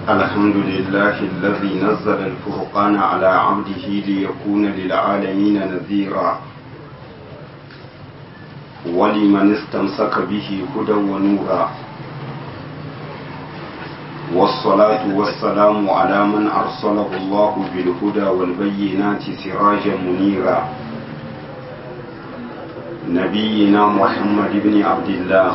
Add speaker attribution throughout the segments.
Speaker 1: الحمد لله الذي نزل الفرقان على عبده ليكون للعالمين نذيرا ولمن استمسك به هدى ونورا والصلاة والسلام على من أرسله الله بالهدى والبينات سراجا منيرا نبينا محمد بن عبد الله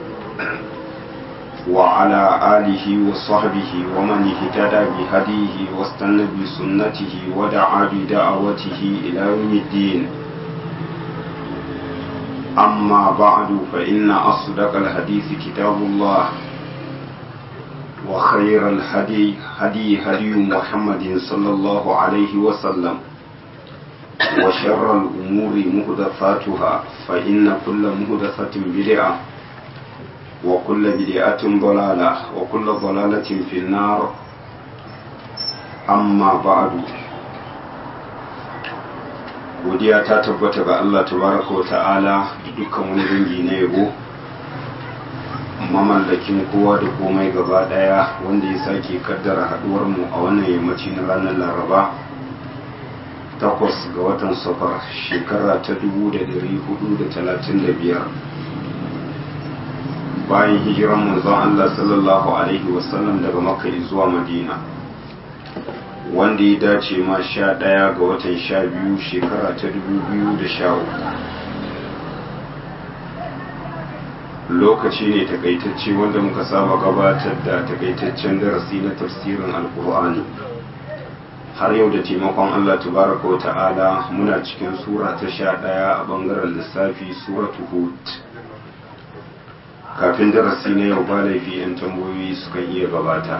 Speaker 1: وعلى آله وصحبه ومن اهتدى بهديه واستنى بسنته ودعا بدعوته إلى يوم الدين أما بعد فإن أصدق الحديث كتاب الله وخير الهدي هدي هدي محمد صلى الله عليه وسلم وشر الأمور مهدثاتها فإن كل مهدثة بدعة وكل بدعة ضلالة وكل ضلالة في النار أما بعد godiya ta tabbata ga Allah tabaraka wa ta'ala da dukkan wani dangi na yabo mamallakin kowa da komai gaba daya wanda ya sake kaddara haduwar mu a wannan yammaci na ranar laraba takwas ga watan safar shekara ta 1435 bayan hijiran manzon Allah sallallahu alaihi wasallam daga makka zuwa madina wanda ya dace ma sha ɗaya ga watan sha biyu shekara ta dubu biyu da sha uku lokaci ne takaitacce wanda muka saba gabatar da takaitaccen darasi na tafsirin alkur'ani har yau da taimakon allah tabaraka wa ta'ala muna cikin sura ta sha ɗaya a ɓangaren lissafi suratu hud kafin darasi na yau ba laifi 'yan tambayoyi sukan iya gabata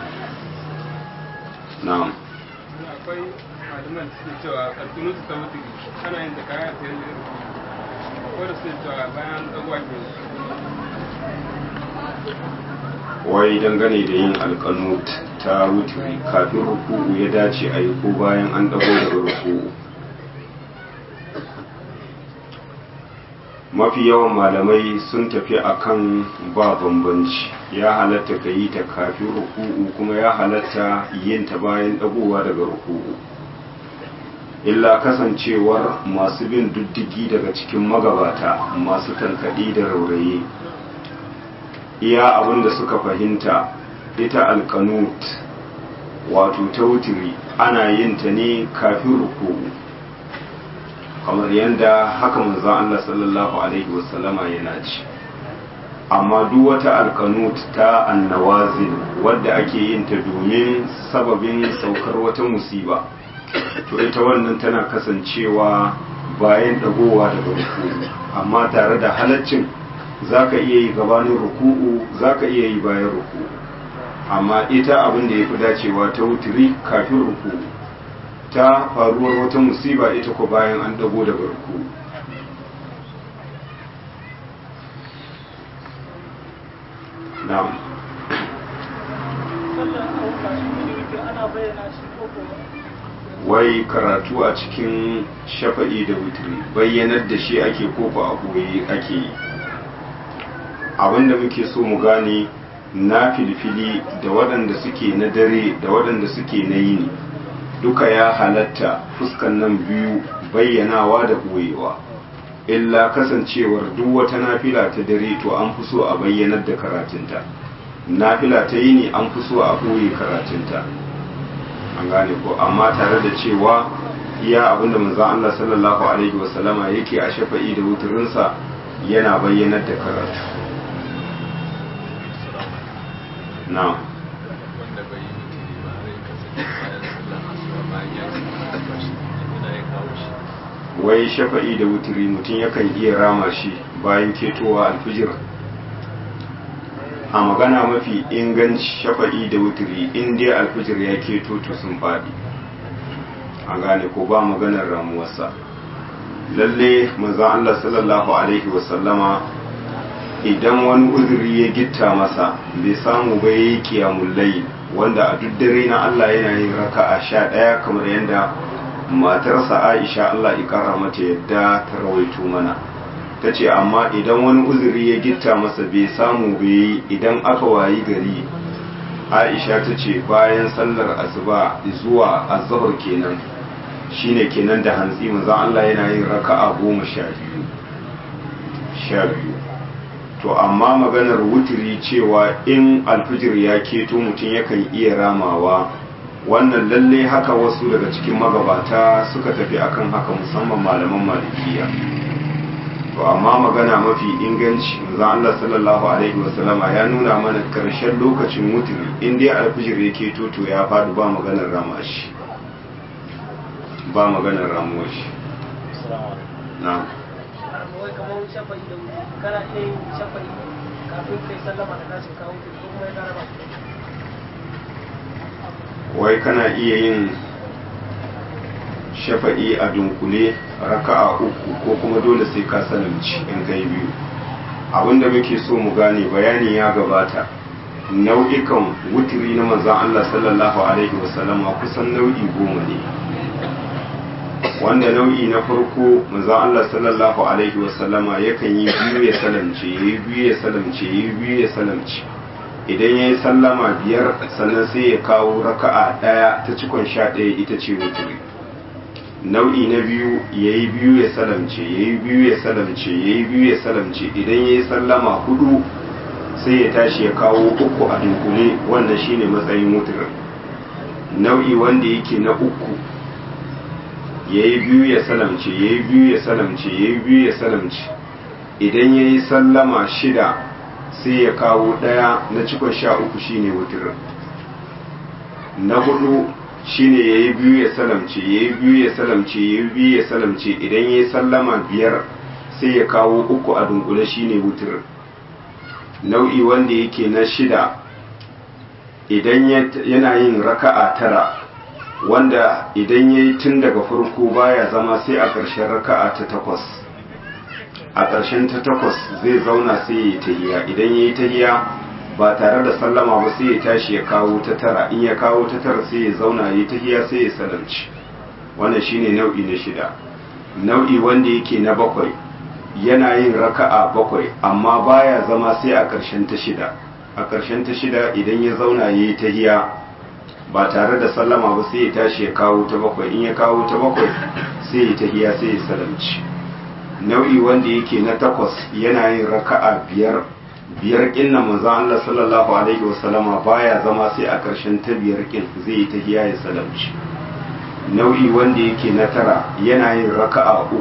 Speaker 1: na'am
Speaker 2: akwai malaman suke cewa karkunu su ta mutu ana yin da kayan ta yi akwai da suke cewa bayan ɗagwa ke
Speaker 1: wai dangane da yin alkanut ta wuturi kafin ruku'u ya dace a yi ko bayan an ɗago daga ruku'u mafi yawan malamai sun tafi akan ba bambanci ya halatta ka yi ta kafin ruku'u kuma ya halatta yin ta bayan dagowa daga ruku'u illa kasancewar masu bin diddigi daga cikin magabata masu tankaɗi da rauraye iya abinda suka fahimta ita alkanut wato ta wutiri ana yin ta ne kafin ruku'u kamar yadda haka manzon Allah sallallahu alaihi wasallama yana ci amma duk wata alkanut ta annawazin wadda ake yin ta domin sababin saukar wata musiba to ita wannan tana kasancewa bayan dagowa daga ruku'u amma tare da halaccin zaka iya yi gabanin ruku'u zaka iya yi bayan ruku'u amma ita abin da ya fi dacewa ta wutiri kafin ruku'u ta faruwar wata musiba ita ko bayan an dago daga ruku na'am wai karatu a cikin shafa'i da wutri bayyanar da shi ake koko a koyi ake yi abinda muke so mu gane na filfili da waɗanda suke na dare da waɗanda suke na yini duka ya halatta fuskan nan biyu bayyanawa da ɓoyewa illa kasancewar duk wata nafila ta dare to an fi so a bayyanar da karatunta nafila ta yi ne an fi so a ɓoye karatunta an gane ko amma tare da cewa iya abinda manzon Allah sallallahu alaihi wasallama yake a shafa'i da wuturinsa yana bayyanar da karatu na'am
Speaker 3: wanda bai yi mutane ba har ya kasance bayan sallar asuba bayan ya ci albashi ina ya kawo shi
Speaker 1: wai shafa'i da wuturi mutum yakan iya rama shi bayan ketowa alfijir a magana mafi inganci shafa'i da wuturi in dai alfijir ya keto to sun faɗi a gane ko ba maganar ramuwarsa lalle maza Allah sallallahu alaihi wasallama idan wani uzuri ya gitta masa bai samu ba ya yi kiyamun layi wanda a duk dare na Allah yana yin raka'a sha ɗaya kamar yadda matarsa Aisha Allah ikara mata yadda ta rawaito mana ta ce amma idan wani uzuri ya gitta masa bai samu bai idan aka wayi gari aisha ta ce bayan sallar asuba zuwa azhar kenan shine kenan da hantsi manzon Allah yana yin raka'a goma sha biyu sha biyu to amma maganar wuturi cewa in alfijir ya keto mutum yakan iya ramawa wannan lalle haka wasu daga cikin magabata suka tafi akan haka musamman malaman malikiya to amma magana mafi inganci manzon Allah sallallahu alaihi wasallama ya nuna mana karshen lokacin wuturi in dai alfijir ya keto to ya faɗi ba maganar ramashi ba maganar ramuwar shi na'am
Speaker 4: wai kamar shafa'i da wuce kana iya yin shafa'i kafin kai sallama da tashin kawo ko kuma ya kara ba
Speaker 1: wai kana iya yin shafa'i a dunkule raka'a uku ko kuma dole sai ka salamci in kai biyu abinda muke so mu gane bayani ya gabata nau'ikan wutiri na manzan Allah sallallahu alaihi wasallama kusan nau'i goma ne wanda nau'i na farko manzan Allah sallallahu alaihi wasallama yakan yi biyu ya salamce yayi biyu ya salamce yayi biyu ya salamce idan ya yi sallama biyar sannan sai ya kawo raka'a ɗaya ta cikon sha ɗaya ita ce wuturi nau'i na biyu ya yi biyu ya salamce ya yi biyu ya salamce ya yi biyu ya salamce idan ya yi sallama hudu sai ya tashi ya kawo uku a dunkule wannan shine matsayin wuturin nau'i wanda yake na uku ya yi biyu ya salamce ya yi biyu ya salamce ya yi biyu ya salamce idan ya yi sallama shida sai ya kawo ɗaya na cikon sha uku shine wuturin na hudu shine ya yi biyu ya salamce ya yi biyu ya salamce ya yi biyu ya salamce idan ya yi sallama biyar sai ya kawo uku a dunkule shine wuturin nau'i wanda yake na shida idan yana yin raka'a tara wanda idan ya yi tun daga farko baya zama sai a ƙarshen raka'a ta takwas a ƙarshen ta takwas zai zauna sai ya yi tahiya idan ya yi tahiya ba tare da sallama ba sai ya tashi ya kawo ta tara in ya kawo ta tara sai ya zauna ya yi tahiya sai ya salamci wannan shine nau'i na shida nau'i wanda yake na bakwai yana yin raka'a bakwai amma baya zama sai a ƙarshen ta shida a ƙarshen ta shida idan ya zauna ya yi tahiya ba tare da sallama ba sai ya tashi ya kawo ta bakwai in ya kawo ta bakwai sai ya tahiya sai ya salamci nau'i wanda yake na takwas yana yin raka'a biyar biyar kin na manzon Allah sallallahu alaihi wasallama baya zama sai a ƙarshen ta biyar kin zai yi tahiya ya salamci nau'i wanda yake na tara yana yin raka'a uku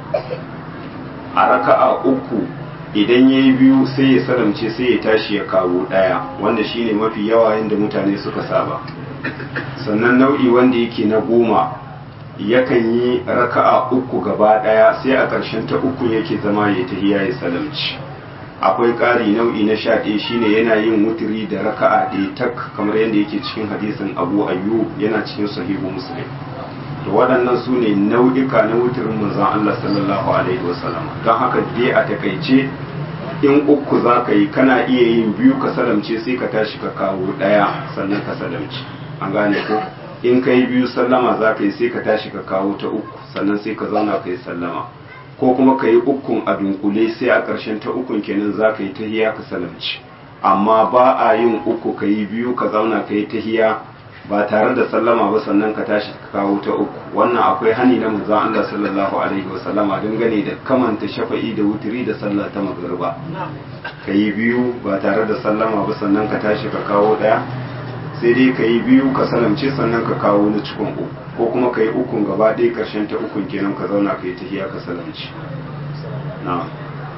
Speaker 1: a raka'a uku idan ya yi biyu sai ya salamce sai ya tashi ya kawo ɗaya wanda shine mafi yawa yadda mutane suka saba sannan nau'i wanda yake na goma yakan yi raka'a uku gaba ɗaya sai a ƙarshen ta uku yake zama ya tahiya ya salamci akwai ƙari nau'i na sha ɗaya shine yana yin wuturi da raka'a ɗaya tak kamar yadda yake cikin hadisin abu ayyub yana cikin sahihu muslim to waɗannan su ne nau'ika na wuturin manzon Allah sallallahu alaihi wasallam don haka dai a takaice in uku za ka yi kana iya yin biyu ka salamce sai ka tashi ka kawo ɗaya sannan ka salamce an gane ko in ka yi biyu sallama za ka yi sai ka tashi ka kawo ta uku sannan sai ka zauna ka yi sallama ko kuma ka yi ukun a dunkule sai a ƙarshen ta ukun kenan za ka yi tahiya ka salamci amma ba a yin uku ka yi biyu ka zauna ka yi tahiya ba tare da sallama ba sannan ka tashi ka kawo ta uku wannan akwai hani na manzon Allah sallallahu alaihi wasallama dangane da kamanta shafa'i da wutiri da sallah ta magriba ka yi biyu ba tare da sallama ba sannan ka tashi ka kawo daya sai dai ka yi biyu ka salamce sannan ka kawo na cikin uku ko kuma ka yi ukun gaba ɗaya ƙarshen ta ukun kenan ka zauna ka yi tahiya ka salamci na'am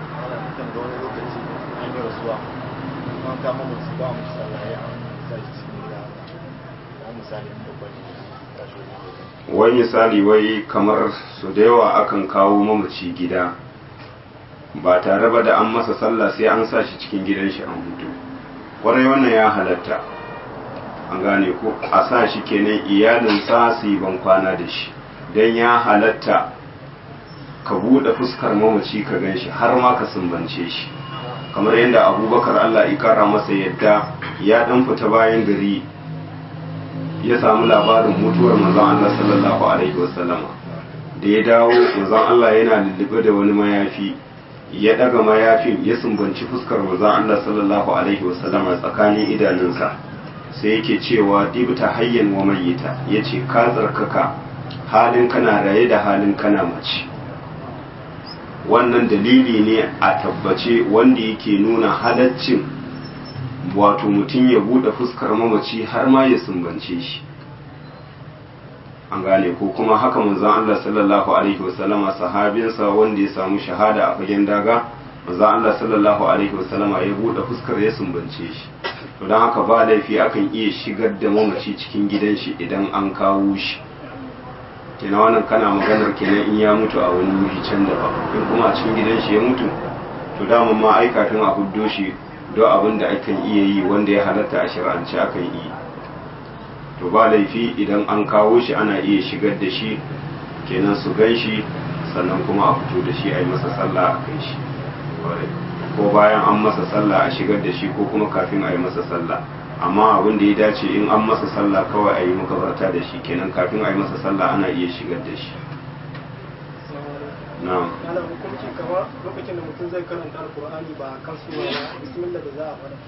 Speaker 1: wai misali wai kamar su da yawa akan kawo mamaci gida ba tare ba da an masa sallah sai an sa shi cikin gidan shi an hutu kwarai wannan ya halatta an gane ko a sa shi kenan iyalinsa su yi ban kwana da shi don ya halatta ka buɗe fuskar mamaci ka gan shi har ma ka sumbance shi kamar yadda abubakar allah ikara masa yadda ya ɗan fita bayan gari ya samu labarin mutuwar manzon Allah sallallahu alaihi wasallama da ya dawo manzon Allah yana lullube da wani mayafi ya daga mayafin ya sumbanci fuskar manzon Allah sallallahu alaihi wasallama tsakanin idanunsa sai yake cewa dibta hayyan wa mayyita yace ka tsarkaka halin kana raye da halin kana mace wannan dalili ne a tabbace wanda yake nuna halaccin wato mutum ya bude fuskar mamaci har ma ya sumbance shi an gane ko kuma haka manzon Allah sallallahu alaihi wasallama sahabinsa wanda ya samu shahada a fagen daga manzon Allah sallallahu alaihi wasallama ya bude fuskar ya sumbance shi to don haka ba laifi akan iya shigar da mamaci cikin gidan shi idan an kawo shi kina wannan kana maganar kenan in ya mutu a wani wuri can da ba in kuma a cikin gidan shi ya mutu to daman ma ai kafin a huddo shi don abin da akan iya yi wanda ya halatta a shir'ance akan yi to ba laifi idan an kawo shi ana iya shigar da shi kenan su gan shi sannan kuma a fito da shi a yi masa sallah a kai shi ko bayan an masa sallah a shigar da shi ko kuma kafin a yi masa sallah amma abin da ya dace in an masa sallah kawai a yi makabarta da shi kenan kafin a yi masa sallah ana iya shigar da shi na'am
Speaker 4: ana hukunci kama lokacin da mutum zai karanta alkur'ani ba kan sura ba bismillah da za a fara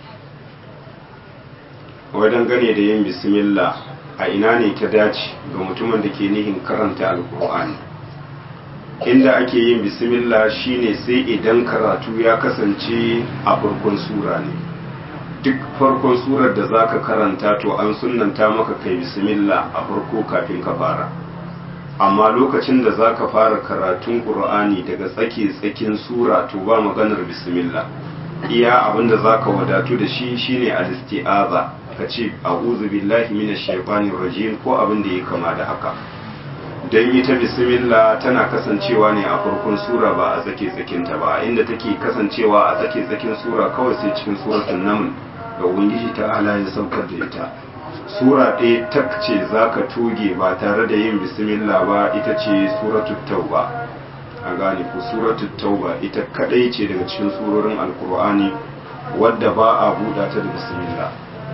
Speaker 1: wajen gane da yin bismillah a ina ne ta dace ga mutumin da ke nihin karanta alkur'ani inda ake yin bismillah shine sai idan karatu ya kasance a farkon sura ne duk farkon surar da zaka karanta to an sunnanta maka kai bismillah a farko kafin ka fara amma lokacin da zaka fara karatun qur'ani daga tsake tsakin sura to ba maganar bismillah iya abinda zaka wadatu da shi shine al-isti'aza ka ce a'udhu billahi minash shaitanir rajim ko abin da ya kama da haka dan ita bismillah tana kasancewa ne a farkon sura ba a tsake tsakinta ba inda take kasancewa a tsake tsakin sura kawai sai cikin suratul naml da ubangiji ta ala ya saukar da ita sura ɗaya tak ce zaka toge ba tare da yin bismillah ba ita ce suratul tauba a gane ku suratul tauba ita kadai ce daga cikin surorin alkur'ani wadda ba a buɗa ta da bismillah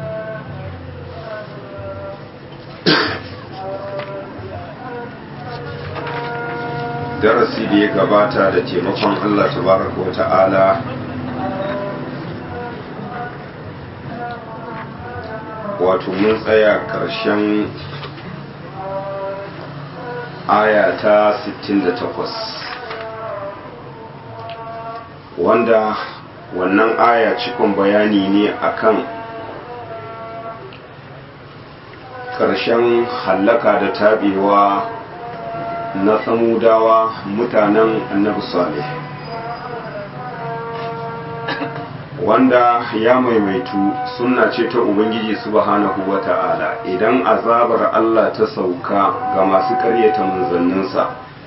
Speaker 1: darasi da ya gabata da taimakon Allah tabaraka wa ta'ala wato mun tsaya ƙarshen aya ta 68 wanda wannan aya cikon bayani ne akan ƙarshen hallaka da tabewa na samudawa mutanen annabi salih wanda ya maimaitu sunna ce ta ubangiji subhanahu wata'ala idan azabar Allah ta sauka ga masu karyata manzanninsa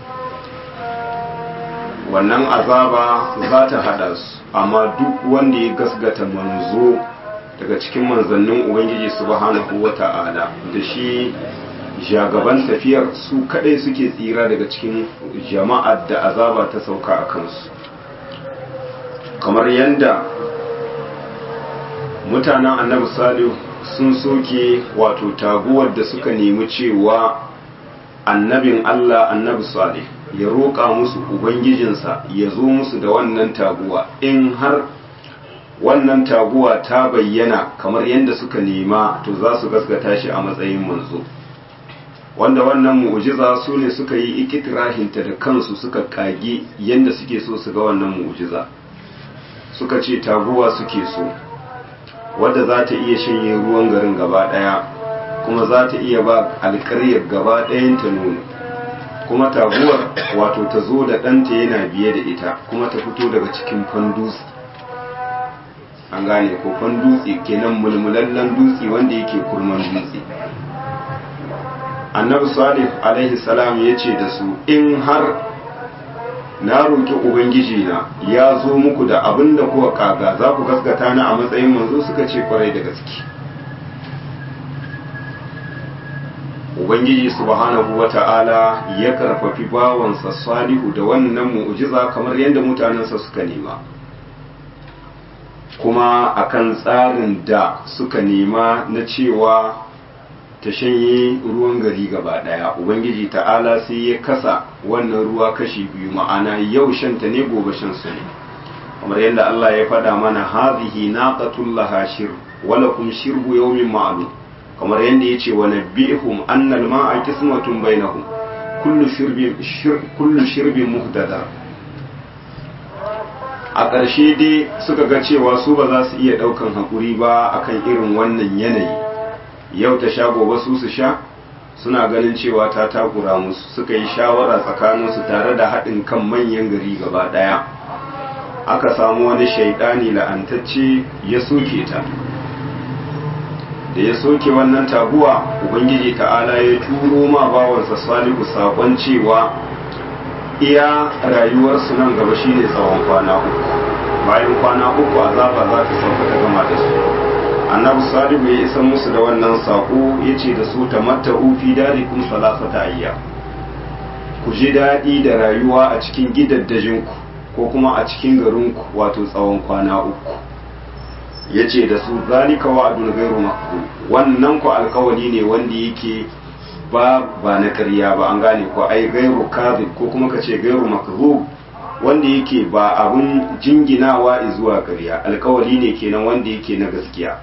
Speaker 1: wannan azaba za ta hada su amma duk wanda ya gasgata manzo daga cikin manzannin ubangiji subhanahu wata'ala da shi jagaban tafiyar su kadai suke tsira daga cikin jama'ar da azaba ta sauka a kansu kamar yadda mutanen annabi salihu sun soke wato taguwar da suka nemi cewa annabin allah annabi salih ya roƙa musu ubangijinsa ya zo musu da wannan taguwa in har wannan taguwa ta bayyana kamar yadda suka nema to za su gaskata shi a matsayin manzo wanda wannan mu'jiza su ne suka yi ikitirahinta da kansu suka kage yadda suke so su ga wannan mu'jiza suka ce taguwa suke so wadda za ta iya shanye ruwan garin gaba ɗaya kuma za ta iya ba alƙaryar gaba ɗayan ta nono kuma taguwar wato ta zo da ɗanta yana biye da ita kuma ta fito daga cikin fandutse an gane ko fandutse kenan mulmulallen dutse wanda yake kurman dutse annabi salih alaihi salam ya ce da su in har na roƙi ubangiji na ya zo muku da abin da kuka kaga za ku gaskata na a matsayin manzo suka ce kwarai da gaske ubangiji subhanahu wata'ala ya karfafi bawansa salihu da wannan mu'jiza kamar yadda mutanensa suka nema kuma akan tsarin da suka nema na cewa ta shanye ruwan gari gaba daya ubangiji ta'ala sai ya kasa wannan ruwa kashi biyu ma'ana yau shanta ne gobe shan su ne kamar yadda Allah ya faɗa mana hazihi naqatul laha shir walakum shirbu yawmin ma'lum kamar yadda yace wa nabbihum anna al-ma'a qismatun bainahum kullu shirbin kullu shirbin muhdada a ƙarshe dai suka ga cewa su ba za su iya ɗaukan haƙuri ba akan irin wannan yanayi yau ta sha gobe su su sha suna ganin cewa ta takura musu suka yi shawara tsakaninsu tare da haɗin kan manyan gari gaba ɗaya aka samu wani shaidani la'antacce ya soke ta da ya soke wannan taguwa ubangiji ta'ala ya turo ma bawansa salihu sakon cewa iya rayuwarsu nan gaba shine tsawon kwana uku bayan kwana uku azaba za ta sauka ta gama da su annabi salihu ya isa musu da wannan sako ya ce da su tamatta'u fi darikum salasata ayya ku ji daɗi da rayuwa a cikin gidaddajinku ko kuma a cikin garinku wato tsawon kwana uku ya ce da su zalika wa'adun gairu makku wannan ku alkawali ne wanda yake ba ba na ƙarya ba an gane ko ai gairu kadhib ko kuma ka ce gairu makzub wanda yake ba abun jinginawa zuwa ƙarya alkawali ne kenan wanda yake na gaskiya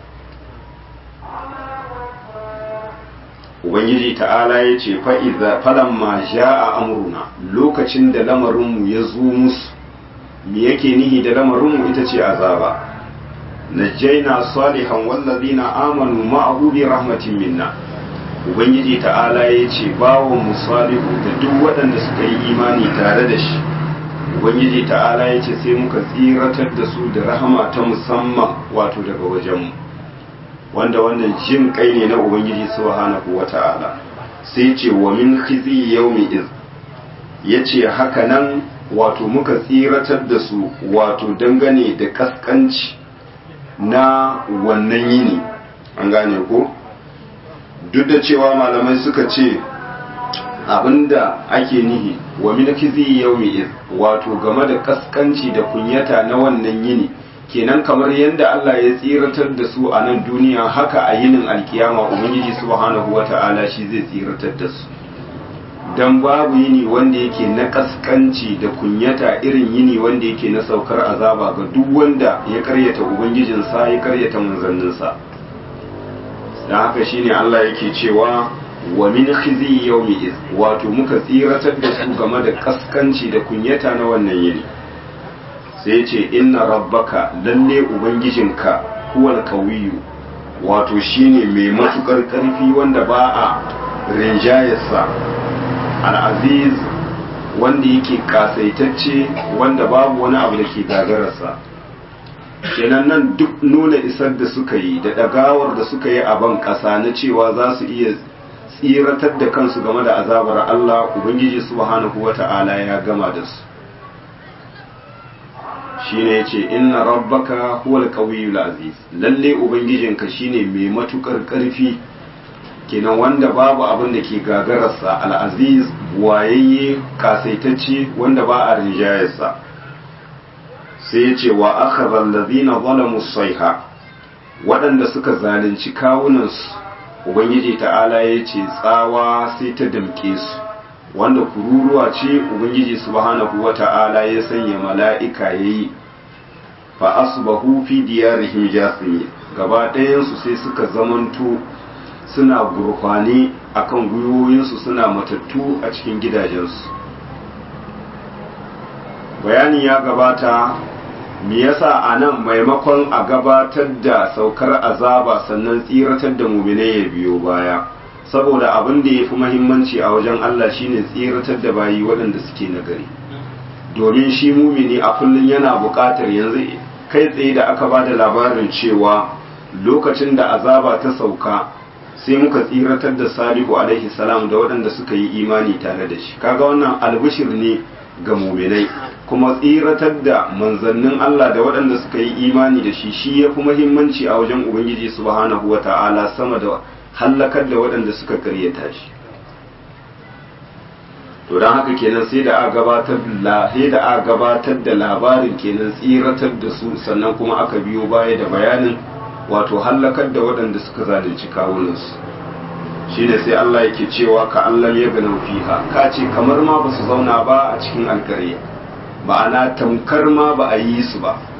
Speaker 1: ubangiji ta'ala ya ce fa'iza falamma ja'a amruna lokacin da lamarinmu ya zo musu me yake nihi da lamarinmu ita ce azaba najjaina salihan wallazina amanu ma'ahu bi rahmatin minna ubangiji ta'ala ya ce bawon mu salihu da duk waɗanda suka yi imani tare da shi ubangiji ta'ala ya ce sai muka tsiratar da su da rahama ta musamman wato daga wajenmu wanda wannan jin kai ne na ubangiji subhanahu wata'ala sai ce wa min khizi yawmi iz yace haka nan wato muka tsiratar da su wato dangane da kaskanci na wannan yini an gane ko duk da cewa malamai suka ce abinda ake nihi wa min khizi yawmi iz wato game da kaskanci da kunyata na wannan yini kenan kamar yadda Allah ya tsiratar da su a nan duniya haka a yinin alkiyama ubangiji subhanahu wata'ala shi zai tsiratar da su dan babu yini wanda yake na kaskanci da kunyata irin yini wanda yake na saukar azaba ga duk wanda ya karyata ubangijinsa ya karyata manzanninsa dan haka shine Allah yake cewa wa min khizi yawmi iz wato muka tsiratar da su game da kaskanci da kunyata na wannan yini sai ce inna rabbaka lalle ubangijinka huwal kawiyu wato shine mai matukar karfi wanda ba a rinjayarsa al'aziz wanda yake kasaitacce wanda babu wani abu da ke gagararsa kenan nan duk nuna isar da suka yi da ɗagawar da suka yi a ban ƙasa na cewa za su iya tsiratar da kansu game da azabar Allah Ubangiji subhanahu wata'ala ya gama da su shine yace inna rabbaka huwal qawiyul aziz lalle ubangijinka shine mai matukar karfi kenan wanda babu abin da ke gagararsa al-aziz wayayye kasaitacce wanda ba a rinjayarsa sai yace wa akhadha allazina zalamu sayha waɗanda suka zalunci kawunansu ubangiji ta'ala yace tsawa sai ta damke su wanda kururuwa ce ubangiji subhanahu wata'ala ya sanya mala'ika yayi fa asbahu fi diyarihim jasimi gaba ɗayansu sai suka zamanto suna gurfani akan gwiwoyinsu suna matattu a cikin gidajensu bayani ya gabata me yasa a nan maimakon a gabatar da saukar azaba sannan tsiratar da muminai ya biyo baya saboda abin da ya fi mahimmanci a wajen Allah shine tsiratar da bayi waɗanda suke nagari domin shi mumini a kullum yana buƙatar yanzu kai tsaye da aka ba da labarin cewa lokacin da azaba ta sauka sai muka tsiratar da salihu alaihi salam da waɗanda suka yi imani tare da shi kaga wannan albishir ne ga muminai kuma tsiratar da manzannin Allah da waɗanda suka yi imani da shi shi ya fi mahimmanci a wajen ubangiji subhanahu wata'ala sama da hallakar da waɗanda suka karyata shi to don haka kenan sai da a gabatar da sai da a gabatar da labarin kenan tsiratar da su sannan kuma aka biyo baya da bayanin wato hallakar da waɗanda suka zalunci kawunansu shine sai Allah yake cewa ka Allah ya gana fiha ka ce kamar ma ba su zauna ba a cikin alkare ma'ana tamkar ma ba a yi su ba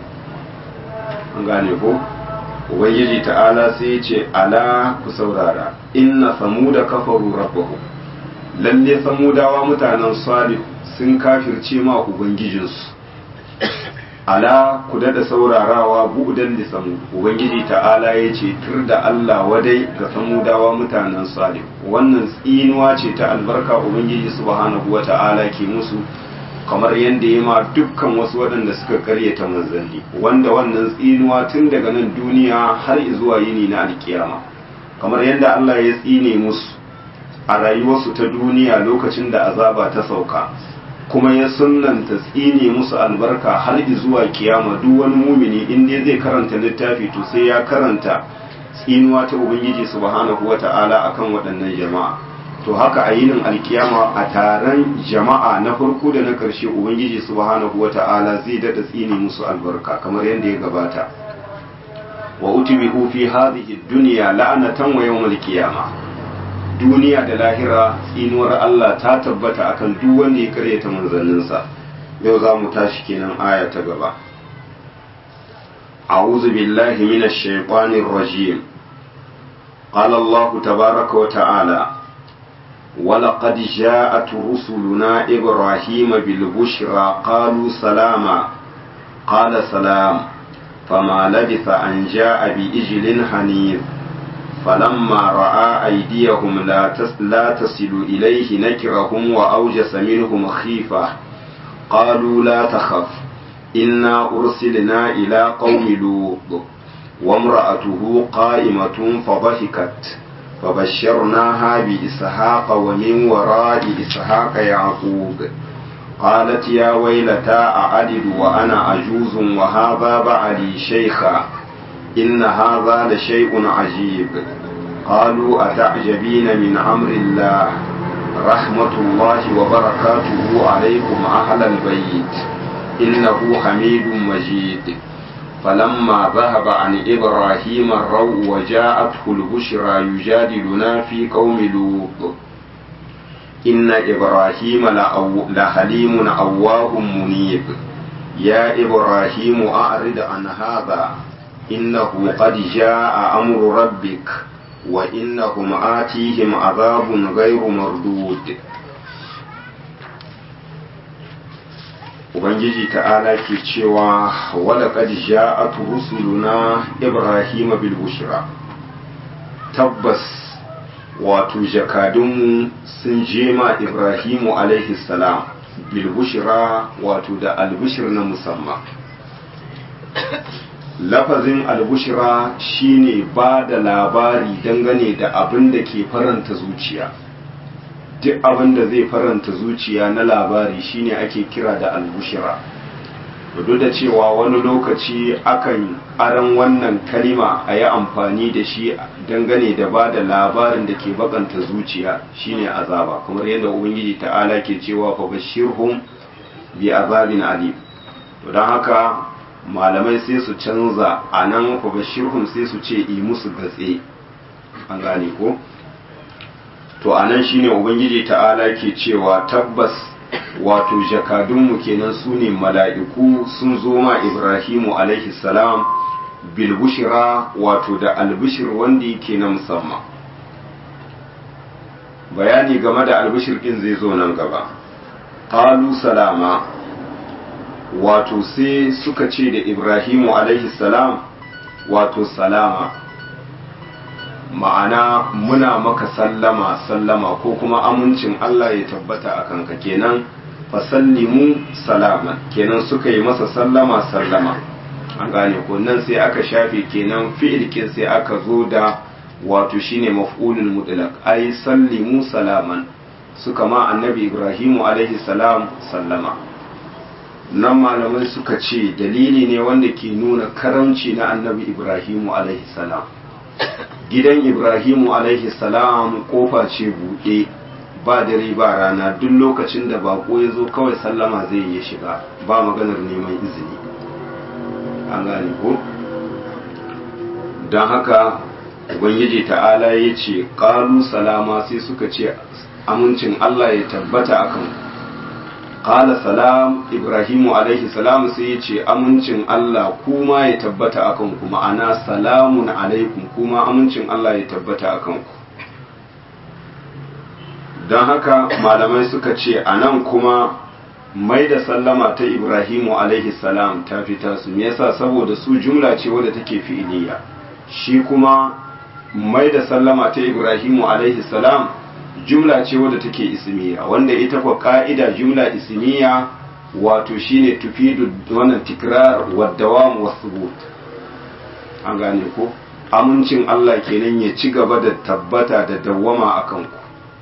Speaker 1: an gane ko ubangiji ta'ala sai ya ce ala ku saurara inna samuda kafaru rabbahu lalle samudawa mutanen salih sun kafirce ma ubangijinsu ala ku da saurarawa bu'dan li samu ubangiji ta'ala ya ce tur da Allah wadai ga samudawa mutanen salih wannan tsinuwa ce ta albarka ubangiji subhanahu wa ta'ala ke musu kamar yadda ya ma dukkan wasu waɗanda suka karyata manzanni wanda wannan tsinuwa tun daga nan duniya har zuwa yini na alkiyama kamar yadda Allah ya tsine musu a rayuwarsu ta duniya lokacin da azaba ta sauka kuma ya sunnanta tsine musu albarka har zuwa kiyama duk wani mumini in dai zai karanta littafi to sai ya karanta tsinuwa ta ubangiji subhanahu wata'ala akan waɗannan jama'a to haka a yinin alkiyama a taron jama'a na farko da na ƙarshe ubangiji subhanahu wata'ala zai dada tsine musu albarka kamar yadda ya gabata wa utibihu fi hadhihi dunya la'anatan wa yawmal qiyama duniya da lahira tsinuwar Allah ta tabbata akan duk wanda ya karyata manzanninsa yau za mu tashi kenan aya ta gaba a'udhu billahi minash shaitanir rajim qala Allah tabaaraka wa ta'ala ولقد جاءت رسلنا إبراهيم بالبشرى قالوا سلاما قال سلام فما لبث أن جاء بإجل حنيذ فلما رأى أيديهم لا, تس لا تصل إليه نكرهم وأوجس منهم خيفة قالوا لا تخف إنا أرسلنا إلى قوم لوط وامرأته قائمة فضحكت فبشرناها بإسحاق ومن وراء إسحاق يعقوب قالت يا ويلتى أعدد وأنا عجوز وهذا بعلي شيخا إن هذا لشيء عجيب قالوا أتعجبين من أمر الله رحمة الله وبركاته عليكم أهل البيت إنه حميد مجيد فلما ذهب عن إبراهيم الروع وجاءته البشرى يجادلنا في قوم لوط إن إبراهيم لحليم أواه منيب يا إبراهيم أعرض عن هذا إنه قد جاء أمر ربك وإنهم آتيهم عذاب غير مردود Ubangiji ta'ala ke cewa wala qad ja'at rusuluna Ibrahim bil bushra tabbas wato jakadunmu sun je ma Ibrahimu alaihi salam bil bushra wato da albushir na musamman lafazin albushira shine ba da labari dangane da abin da ke faranta zuciya duk abin da zai faranta zuciya na labari shine ake kira da albushira duk da cewa wani lokaci akan aran wannan kalima a yi amfani da shi dangane da ba da labarin da ke bakanta zuciya shine azaba kamar yadda ubangiji ta'ala ke cewa fa bashirhum bi azabin alim to don haka malamai sai su canza a nan bashirhum sai su ce yi musu gatse an gane ko to a nan shine ubangiji ta'ala ke cewa tabbas wato jakadunmu kenan su ne mala'iku sun zo ma ibrahimu alaihi salam bilbushira wato da albishir wanda yake na musamman bayani game da albishir ɗin zai zo nan gaba ƙalu salama wato sai suka ce da ibrahimu alaihi salam wato salama ma'ana muna maka sallama sallama ko kuma amincin Allah ya tabbata a kanka kenan fasallimu salama kenan suka yi masa sallama sallama an gane ko nan sai aka shafe kenan fi'ilkin sai aka zo da wato shine maf'ulul mutlaq ai sallimu salaman suka ma annabi ibrahimu alaihi salam sallama nan malamai suka ce dalili ne wanda ke nuna karamci na annabi ibrahimu alaihi salam gidan ibrahimu alaihi salam kofa ce buɗe ba dare ba rana duk lokacin da bako ya zo kawai sallama zai iya shiga ba maganar neman izini an gane ko don haka ubangiji ta'ala ya ce ƙalu salama sai suka ce amincin allah ya tabbata akan qala salam ibrahimu alaihi salam sai ya ce amincin Allah kuma ya tabbata akan ku ma'ana salamun alaikum kuma amincin Allah ya tabbata akan ku don haka malamai suka ce a nan kuma mai da sallama ta ibrahimu alaihi salam ta fita su me yasa saboda su jumla ce wadda take fi'iliya shi kuma mai da sallama ta ibrahimu alaihi salam jumla ce wadda take ismiya wanda ita kwa ka'ida jumla ismiya wato shine tufidu wannan tikrar wa dawam wa thubut an gane ko amincin Allah kenan ya ci gaba da tabbata da dawwama akan ku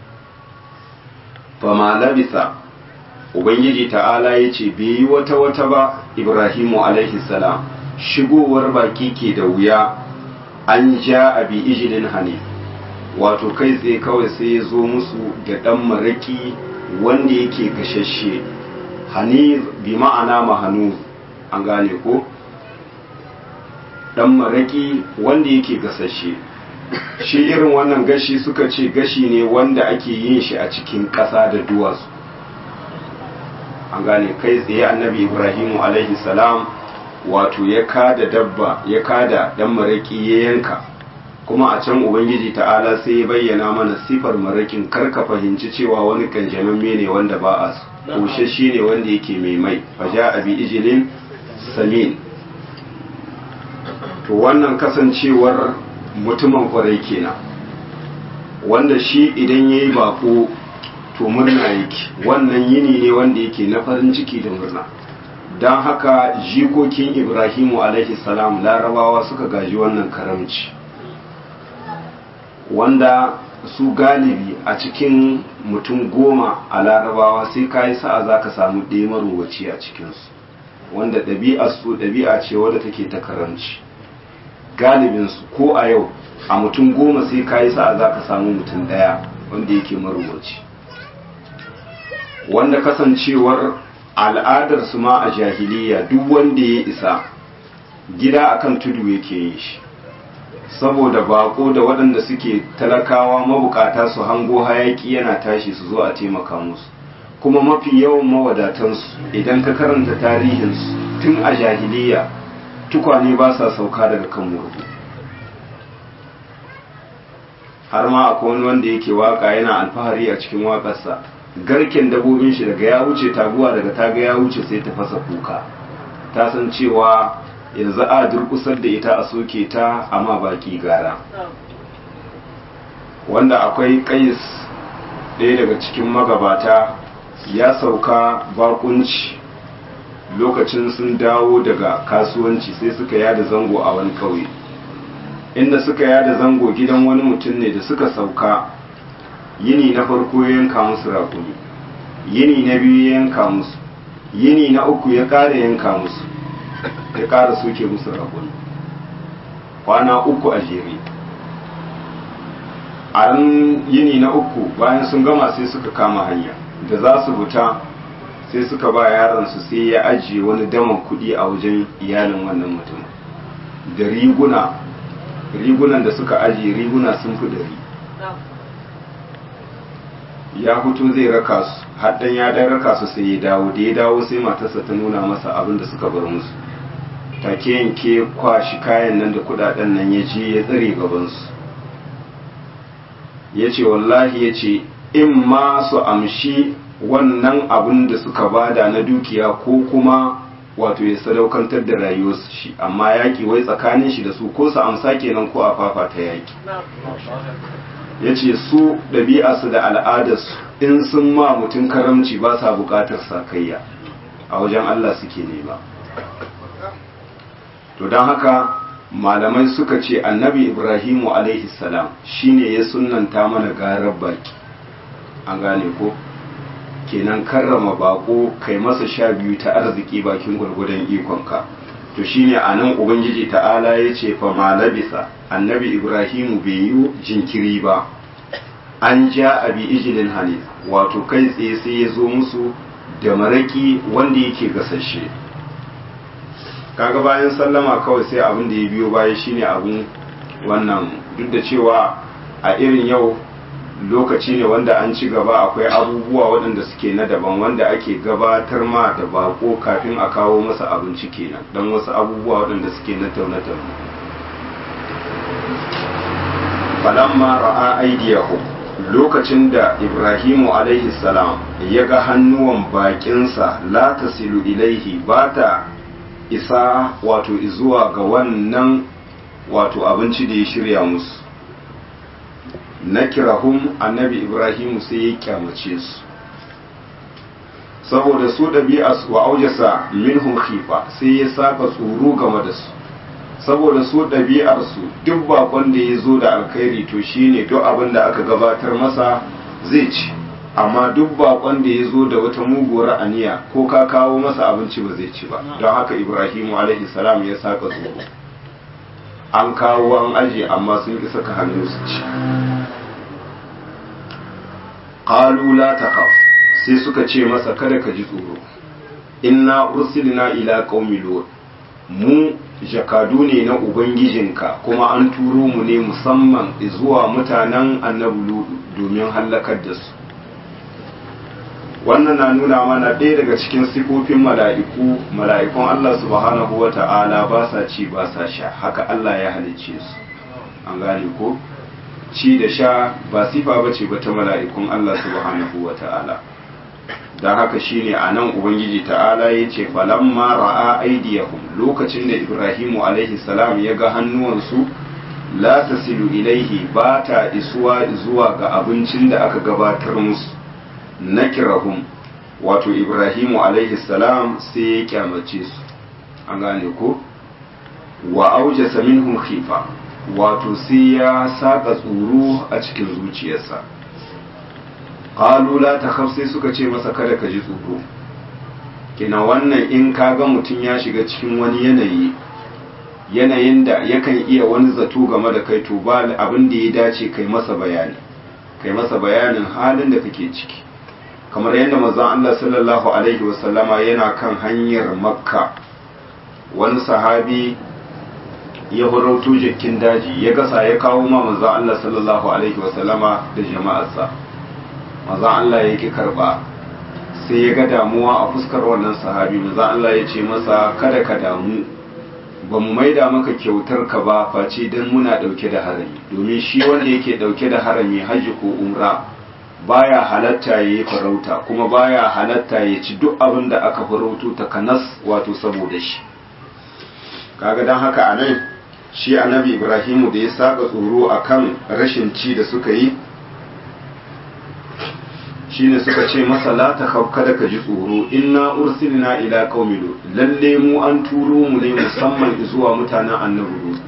Speaker 1: fama labisa ubangiji ta'ala ya ce bai yi wata wata ba ibrahimu alaihi salam shigowar baki ke da wuya an ja abi ijilin hanif wato kai tsaye kawai sai ya zo musu da ɗan maraƙi wanda yake gashashe hanif bi ma'ana mahanu an gane ko ɗan maraƙi wanda yake gasashe shi irin wannan gashi suka ce gashi ne wanda ake yin shi a cikin ƙasa da duwatsu an gane kai tsaye annabi ibrahimu alaihi salam wato ya kada dabba ya kada dan maraki ya yanka kuma a can ubangiji ta'ala sai ya bayyana mana sifar marakin karka fahimci cewa wani kanjamamme ne wanda ba a kushe shi ne wanda yake mai mai faja abi ijilin samin to wannan kasancewar mutumin kwarai kenan wanda shi idan ya yi bako to murna yake wannan yini ne wanda yake na farin ciki da murna don haka jikokin ibrahimu alaihi salam larabawa suka gaji wannan karamci wanda su galibi a cikin mutum goma a larabawa sai ka yi sa'a za ka samu ɗaya marowaci a cikinsu wanda ɗabi'a su ɗabi'a ce wadda take ta karamci galibinsu ko a yau a mutum goma sai ka yi sa'a za ka samu mutum ɗaya wanda yake marowaci wanda kasancewar al'adarsu ma a jahiliya duk wanda ya isa gida akan tudu yake yin shi saboda bako da waɗanda suke talakawa mabukata su hango hayaki yana tashi su zo a taimaka musu kuma mafi yawan mawadatansu idan ka karanta tarihinsu tun a jahiliya tukwane ba sa sauka daga kan murhu har ma akwai wani wanda yake waka yana alfahari a cikin waƙarsa garken dabobin shi daga ya wuce taguwa daga taga ya wuce sai ta fasa kuka ta san cewa yanzu a durkusar da ita a soke ta amma baki gara wanda akwai kais ɗaya daga cikin magabata ya sauka bakunci lokacin sun dawo daga kasuwanci sai suka yada zango a wani kauye inda suka yada zango gidan wani mutum ne da suka sauka yini na farko ya yanka musu rakumi yini na biyu ya yanka musu yini na uku ya ƙara yanka musu ya ƙara soke musu rakumi kwana uku a jere a yini na uku bayan sun gama sai suka kama hanya da za su fita sai suka ba yaransu sai ya ajiye wani daman kuɗi a wajen iyalin wannan mutum da riguna rigunan da suka ajiye riguna sun fi ɗari ya fito zai raka su haddan ya dan raka su sai ya dawo da ya dawo sai matarsa ta nuna masa abin da suka bar musu take yanke kwashi kayan nan da kudaden nan ya je ya tsare gabansu ya ce wallahi ya ce in ma su amshi wannan abin da suka bada na dukiya ko kuma wato ya sadaukantar da rayuwarsu shi amma yaƙi wai tsakanin shi da su ko su amsa kenan ko a fafata yaƙi ya ce su ɗabi'arsu da al'adarsu in sun ma mutum karamci ba sa buƙatar sakayya a wajen Allah suke nema to don haka malamai suka ce annabi ibrahimu alaihi salam shine ya sunanta mana garar baki an gane ko kenan karrama bako kai masa sha biyu ta arziki bakin gwargwadon ikonka to shine a nan ubangiji ta'ala ya ce fa malabisa annabi ibrahimu bai yi jinkiri ba an ja abi ijilin hanif wato kai tsaye sai ya zo musu da maraki wanda yake gasashe kaga bayan sallama kawai sai abin da ya biyo baya shine abin wannan duk da cewa a irin yau lokaci ne wanda an ci gaba akwai abubuwa waɗanda suke na daban wanda ake gabatar ma da bako kafin a kawo masa abinci kenan don wasu abubuwa waɗanda suke na taune-taune falamma ra'a aidiyahum lokacin da ibrahimu alaihi salam ya ga hannuwan bakinsa la tasilu ilaihi ba ta isa wato zuwa ga wannan wato abinci da ya shirya musu na kirahum annabi ibrahimu sai ya kyamace su saboda su ɗabi'a wa aujasa minhum khifa sai ya saka tsoro game da su saboda su ɗabi'arsu duk bakon da ya zo da alkhairi to shine duk abin da aka gabatar masa zai ci amma duk bakon da ya zo da wata muguwar aniya ko ka kawo masa abinci ba zai ci ba don haka ibrahimu alaihi salam ya saka tsoro an kawo an aje amma sun ki saka hannu su ci qalu la takhaf sai suka ce masa kada ka ji tsoro inna ursilna ila qaumi lut mu jakadu ne na ubangijinka kuma an turo mu ne musamman zuwa mutanen annabi lut domin hallakar da su wannan na nuna mana ɗaya daga cikin sifofin mala'iku mala'ikun Allah subhanahu wa ta'ala ba sa ci ba sa sha haka Allah ya halicce su an gane ko ci da sha ba sifa ba ce ba ta mala'ikun Allah subhanahu wa ta'ala don haka shine a nan ubangiji ta'ala ya ce falamma ra'a aidiyahum lokacin da ibrahimu alaihi salam ya ga hannuwansu la tasilu ilaihi ba ta isuwa zuwa ga abincin da aka gabatar musu nakirahum wato ibrahimu alaihi salam sai ya kyamace su an gane ko wa aujasa minhum khifa wato sai ya saka tsoro a cikin zuciyarsa qalu la takhaf sai suka ce masa kada ka ji tsoro kina wannan in kaga mutum ya shiga cikin wani yanayi yanayin da yakan iya wani zato game da kai to ba abin da ya dace kai masa bayani kai masa bayanin halin da kake ciki kamar yadda manzon Allah sallallahu alaihi wasallama yana kan hanyar makka wani sahabi ya horauto jikin daji ya gasa ya kawo ma manzon Allah sallallahu alaihi wasallama da jama'arsa manzon Allah ya ki karba sai ya ga damuwa a fuskar wannan sahabi manzon Allah ya ce masa kada ka damu ba mu maida maka kyautar ka ba face dan muna dauke da harami domin shi wanda yake dauke da harami hajji ko umra baya halatta ya yi farauta kuma baya halatta ya ci duk abin da aka farauto ta kanas wato saboda shi kaga don haka a nan shi annabi ibrahimu da ya saka tsoro akan rashin ci da suka yi shine suka ce masa la ta kada ka ji tsoro inna ursilna ila qaumi lut lalle mu an turo mu ne musamman zuwa mutanen annabi lut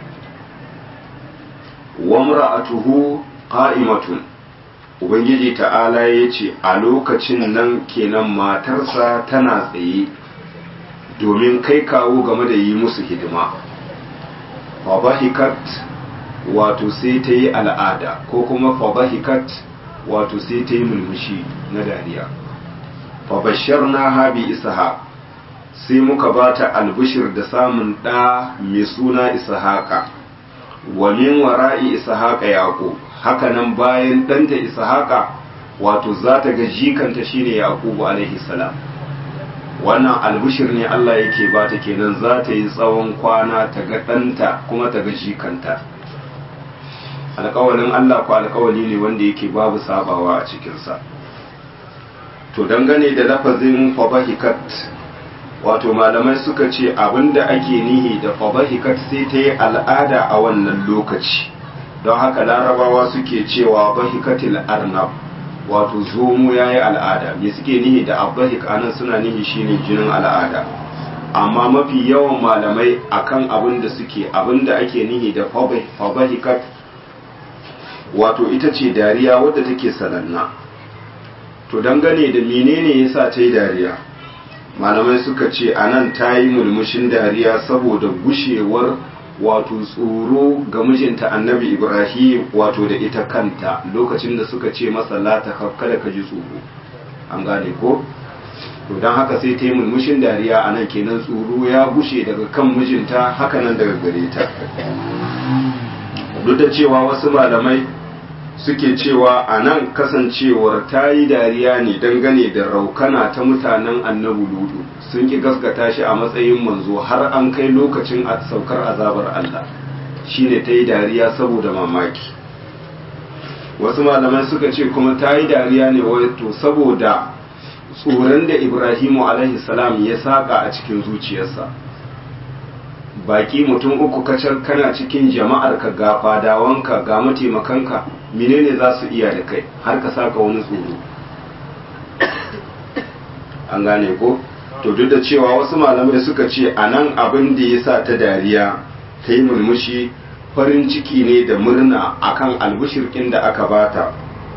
Speaker 1: wa mar'atuhu qa'imatun ubangiji ta'ala ya ce a lokacin nan kenan matarsa tana tsaye domin kai kawo game da yi musu hidima fabahikat wato sai ta yi al'ada ko kuma fabahikat wato sai ta yi mulmushi na dariya fabashar na habi isahaq sai muka ba ta albishir da samun ɗa mai suna ishaqa wa min wara'i ishaqa yaqub hakanan bayan ɗanta ishaqa wato za ta ga jikanta shine yaqubu alaihi salam wannan albishir ne Allah yake ba ta kenan za ta yi tsawon kwana ta ga ɗanta kuma ta ga jikanta alƙawalin Allah ko alƙawali ne wanda yake babu sabawa a cikinsa to dangane da lafazin fabahikat wato malamai suka ce abinda ake nihi da fabahikat sai ta yi al'ada a wannan lokaci don haka larabawa suke cewa bahikatil arnab wato zomo ya yi al'ada me suke nihi da abbahik anan suna nihi shine jinin al'ada amma mafi yawan malamai akan abin da suke abin da ake nihi da fabahikat wato ita ce dariya wadda take sananna to dangane da menene yasa ta yi dariya malamai suka ce anan ta yi mulmushin dariya saboda gushewar wato tsoro ga mijinta annabi ibrahim wato da ita kanta lokacin da suka ce masa la ta kada ka ji tsoro an gane ko to don haka sai ta yi mulmushin dariya a nan kenan tsoro ya gushe daga kan mijinta haka nan daga gare ta duk da cewa wasu malamai suke cewa a nan kasancewar ta yi dariya ne dangane da raukana ta mutanen annabu ludu sun ki gaskata shi a matsayin manzo har an kai lokacin a saukar azabar Allah shine ta yi dariya saboda mamaki wasu malamai suka ce kuma ta yi dariya ne wato saboda tsoron da ibrahimu alaihi salam ya saka a cikin zuciyarsa baki mutum uku kacal kana cikin jama'ar ka ga fadawanka ga mataimakanka menene za su iya da kai har ka saka wani tsoro an gane ko to duk da cewa wasu malamai suka ce a nan abin da ya sa ta dariya ta yi murmushi farin ciki ne da murna akan albushirkin da aka bata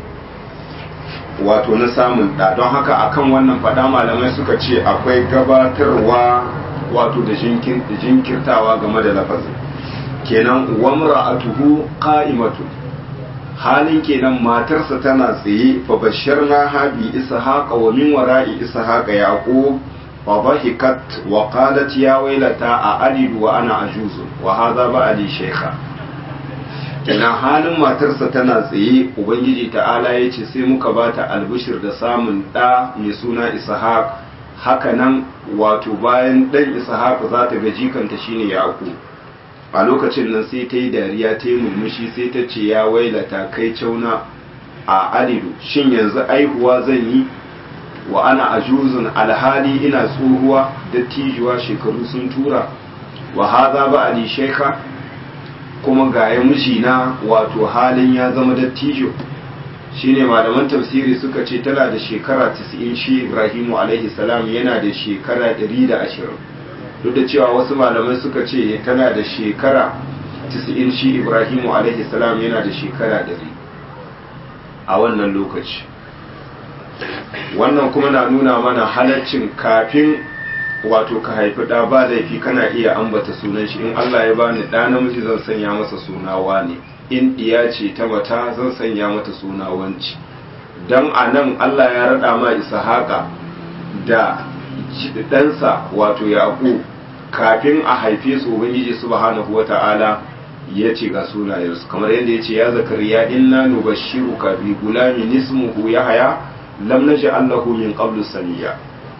Speaker 1: wato na samun ɗa don haka akan wannan faɗa malamai suka ce akwai gabatarwa wato da jinkirtawa game da lafazin kenan wamra'atuhu qa'imatu halin kenan matarsa tana tsaye fa basharna ha bi ishaqa wa min wara'i ishaqa yaqub fa dhahikat wa qalat ya waylata a alidu wa ana ajuzun wa hadha ba'ali shaykha kenan halin matarsa tana tsaye ubangiji ta'ala ya ce sai muka bata albishir da samun ɗa mai suna ishaq haka nan wato bayan ɗan ishaq za ta ga jikanta shine yaƙu a lokacin nan sai ta yi dariya ta yi murmushi sai ta ce ya wailata kai cauna a alidu shin yanzu aihuwa zan yi wa ana ajuzun alhali ina tsohuwa dattijuwa shekaru sun tura wa haza ba ali sheka kuma ga ya mijina wato halin ya zama dattijo shine malaman tafsiri suka ce tana da shekara 90 shi Ibrahimu alaihi salam yana da shekara 120 duk da cewa wasu malamai suka ce tana da shekara 90 shi Ibrahimu alaihi salam yana da shekara 100 a wannan lokaci wannan kuma na nuna mana halaccin kafin wato ka haifi ɗa ba laifi kana iya ambata sunan shi in Allah ya bani ɗa namiji zan sanya masa suna wane in ɗiya ce ta mata zan sanya mata suna wanci don a nan Allah ya raɗa ma ishaqa da ɗansa wato yaƙu kafin a haife su ubangiji subhanahu wata'ala ya ce ga sunayensu kamar yadda ya ce ya zakariya inna nubashshiruka bi gulamin ismuhu yahya lam naj'al lahu min qablu samiyya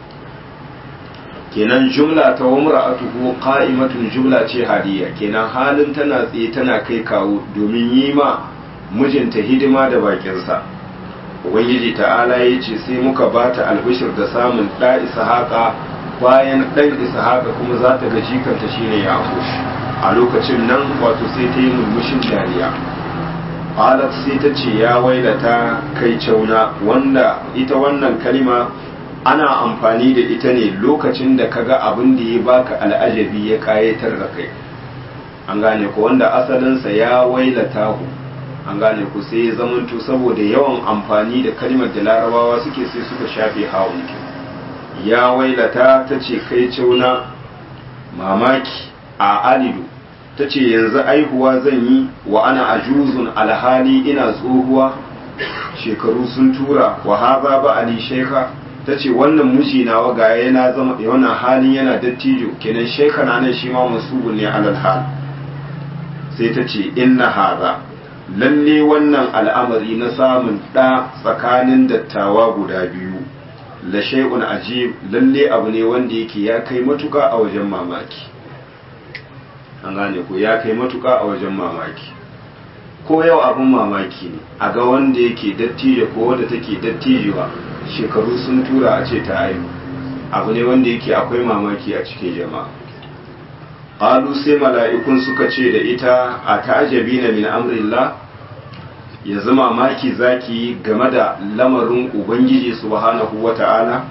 Speaker 1: kenan jumla ta wamra'atuhu qa'imatun jumla ce hadiya kenan halin tana tsaye tana kai kawo domin yi ma mijinta hidima da bakinsa ubangiji ta'ala ya ce sai muka bata albishir da samun ɗa ishaqa bayan ɗan ishaqa kuma za ta ga jikanta shine yaqub a lokacin nan wato sai ta yi murmushin dariya qalat sai ta ce ya wailata kai cauna wanda ita wannan kalima ana amfani da ita ne lokacin da kaga abin da ya baka al'ajabi ya kayatar da kai an gane ku wanda asalinsa ya wailata ku an gane ku sai ya zamanto saboda yawan amfani da kalmar da larabawa suke sai suka shafe hawan ya wailata ta ce kai cauna mamaki a alidu ta ce yanzu aihuwa zan yi wa ana ajuzun alhali ina tsohuwa shekaru sun tura wa haza ba ali sheka ta ce wannan miji nawa ga yana zama wannan halin yana dattijo kenan shekana nan shi ma masubun ne alal hal sai ta ce inna haza lalle wannan al'amari na samun ɗa tsakanin dattawa guda biyu la shay'un ajib lalle abu ne wanda yake ya kai matuka a wajen mamaki an gane ko ya kai matuka a wajen mamaki ko yau abin mamaki ne a ga wanda yake dattijo ko wanda take dattijuwa shekaru sun tura a ce ta haihu abu ne wanda yake akwai mamaki a cikin jama'a qalu sai mala'ikun suka ce da ita a ta'ajabina min amrillah yanzu mamaki zaki game da lamarin ubangiji subhanahu wata'ala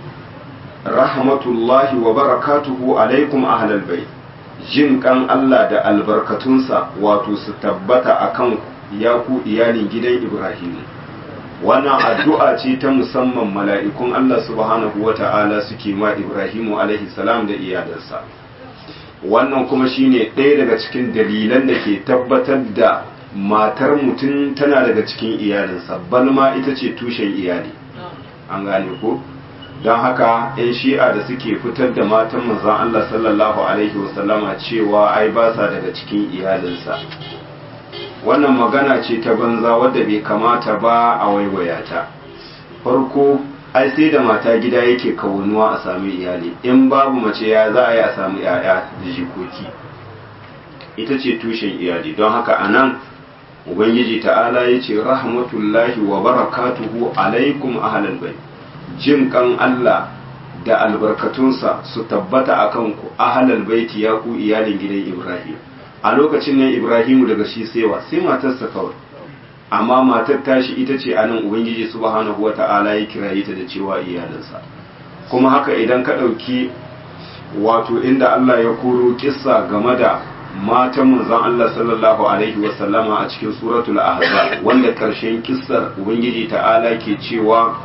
Speaker 1: rahmatullahi wa barakatuhu alaikum ahlal bait jin kan Allah da albarkatunsa wato su tabbata akan ya ku iyalin gidan Ibrahim wannan addu'a ce ta musamman mala'ikun Allah subhanahu wa ta'ala suke ma Ibrahimu alaihi salam da iyalansa wannan kuma shine ɗaya daga cikin dalilan da ke tabbatar da matar mutum tana daga cikin iyalinsa balma ita ce tushen iyali an gane ko don haka 'yan shi'a da suke fitar da matan manzan Allah sallallahu alaihi wasallama cewa ai ba sa daga cikin iyalinsa wannan magana ce ta banza wadda bai kamata ba a waiwaya ta farko ai sai da mata gida yake kawunuwa a sami iyali in babu mace ya za a yi a samu yaya da jikoki ita ce tushen iyali don haka a nan ubangiji ta'ala ya ce rahmatullahi wa barakatuhu alaikum ahlal bai jin kan Allah da albarkatunsa su tabbata a kanku ahlal baiti ya ku iyalin gidan Ibrahim a lokacin nan Ibrahimu daga shi sewa sai matarsa kawai amma matar tashi ita ce anan ubangiji subhanahu wata'ala ya kiraye ta da cewa iyalinsa kuma haka idan ka ɗauki wato inda Allah ya koro kissa game da matan manzon Allah sallallahu alaihi wasallama a cikin suratul ahzab wanda karshen kissar ubangiji ta'ala ke cewa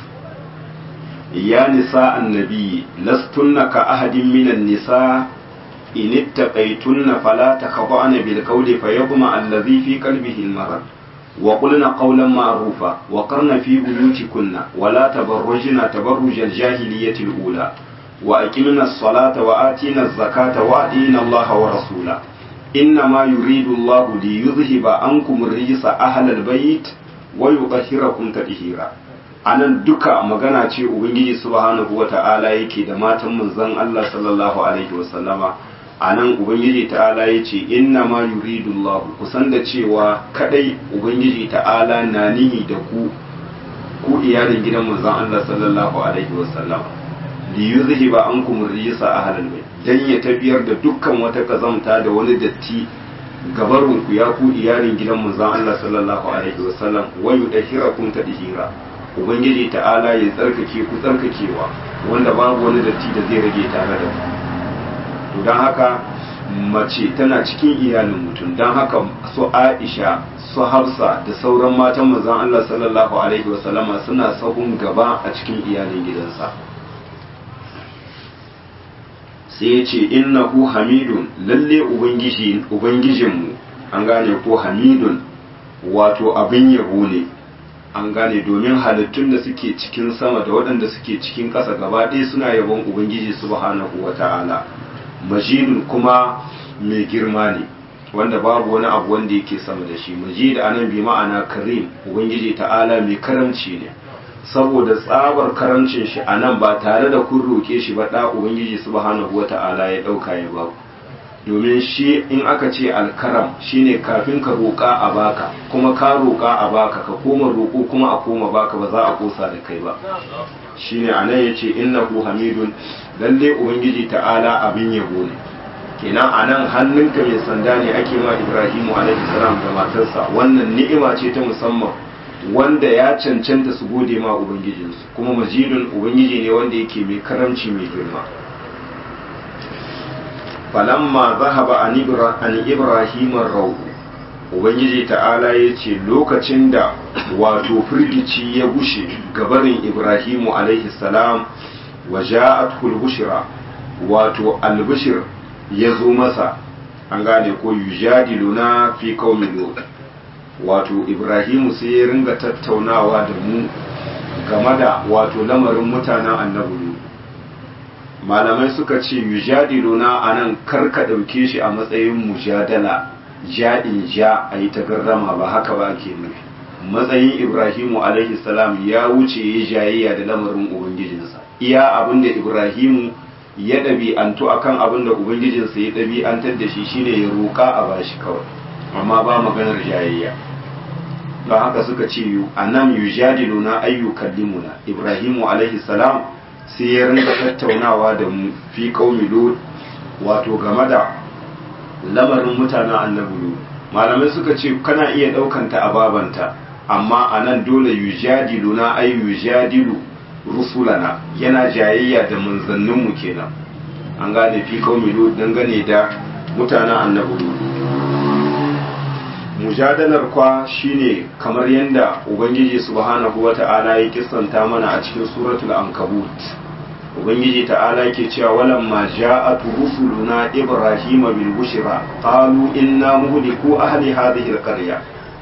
Speaker 1: ya nisa annabi lastunna ka ahadin minan nisa in ittaqaytunna fala takhda'na bil qawli fayaqma allazi fi qalbihi al-marad wa qulna qawlan ma'rufa wa qarna fi buyutikunna wa la tabarrujna tabarruj al-jahiliyyati al-ula wa aqimna as-salata wa atina az-zakata wa atina Allah wa rasula إنما يريد الله ليذهب عنكم الرجس أهل البيت ويطهركم تطهيرا anan duka magana ce ubangiji subhanahu wata'ala yake da matan manzon Allah sallallahu alaihi wasallama anan ubangiji ta'ala yace inna ma yuridu Allah kusan da cewa kadai ubangiji ta'ala na nihi da ku ku iyalin gidan manzon Allah sallallahu alaihi wasallama li yuzhiba ankum rijsa ahlal bayt dan ya tafiyar da dukkan wata kazamta da wani datti gabarun ku ya ku iyalin gidan manzon Allah sallallahu alaihi wasallam wa yudahhirakum tadhira ubangiji ta'ala ya tsarkake ku tsarkakewa wanda babu wani datti da zai rage tare da ku to dan haka mace tana cikin iyalin mutum dan haka su Aisha su Hafsa da sauran matan manzon Allah sallallahu alaihi wasallama suna sahun gaba a cikin iyalin gidansa sai ya ce innahu hamidun lalle ubangiji ubangijinmu an gane ko hamidun wato abin yabo ne an gane domin halittun da suke cikin sama da waɗanda suke cikin ƙasa gaba ɗaya suna yabon ubangiji subhanahu wata'ala majidun kuma mai girma ne wanda babu wani abu wanda yake sama da shi majid anan bi ma'ana karim ubangiji ta'ala mai karamci ne saboda tsabar karancin shi a nan ba tare da kun roƙe shi ba ɗa ubangiji subhanahu wata'ala ya ɗauka ya ba domin shi in aka ce alkaram shine kafin ka roƙa a baka kuma ka roƙa a baka ka koma roƙo kuma a koma baka ba za a kosa da kai ba shine a nan ya ce innahu hamidun lalle ubangiji ta'ala abin yabo ne kenan a nan hannunka mai sanda ne ake ma ibrahimu alaihi salam da matarsa wannan ni'ima ce ta musamman wanda ya cancanta su gode ma ubangijinsu kuma majidun ubangiji ne wanda yake mai karamci mai girma falamma zahaba an ibrahim rau ubangiji ta'ala ya ce lokacin da wato firgici ya gushe gabarin ibrahimu alaihi salam wa ja'atul bushra wato albishir ya zo masa an gane ko yujadiluna fi qaumin lut wato ibrahimu sai ya ringa tattaunawa da mu game da wato lamarin mutanen annabi malamai suka ce yujadiluna anan karka ɗauke shi a matsayin mujadala ja'in ja a yi tagarrama ba haka ba ke nufi matsayin ibrahimu alaihi salam ya wuce ya jayayya da lamarin ubangijinsa iya abin da ibrahimu ya ɗabi'antu akan abin da ubangijinsa ya ɗabi'antar da shi shine ya roƙa a bashi kawai amma ba maganar jayayya don haka suka ce a nan yujadilu na ayyukan limuna ibrahimu alaihi salam sai ya rinka tattaunawa da mu fi qaumi lut wato game da lamarin mutanen annabi lut malamai suka ce kana iya ɗaukanta a babanta amma a nan dole yujadilu na ay yujadilu rusulana yana jayayya da manzanninmu kenan an gane fi qaumi lut dangane da mutanen annabi lut mujadalar kwa shine kamar yadda ubangiji subhanahu wata'ala ya kissanta mana a cikin suratul ankabut ubangiji ta'ala yake cewa walamma ja'at rusuluna ibrahima bil bushra qalu inna muhliku ahli hadhihi al qarya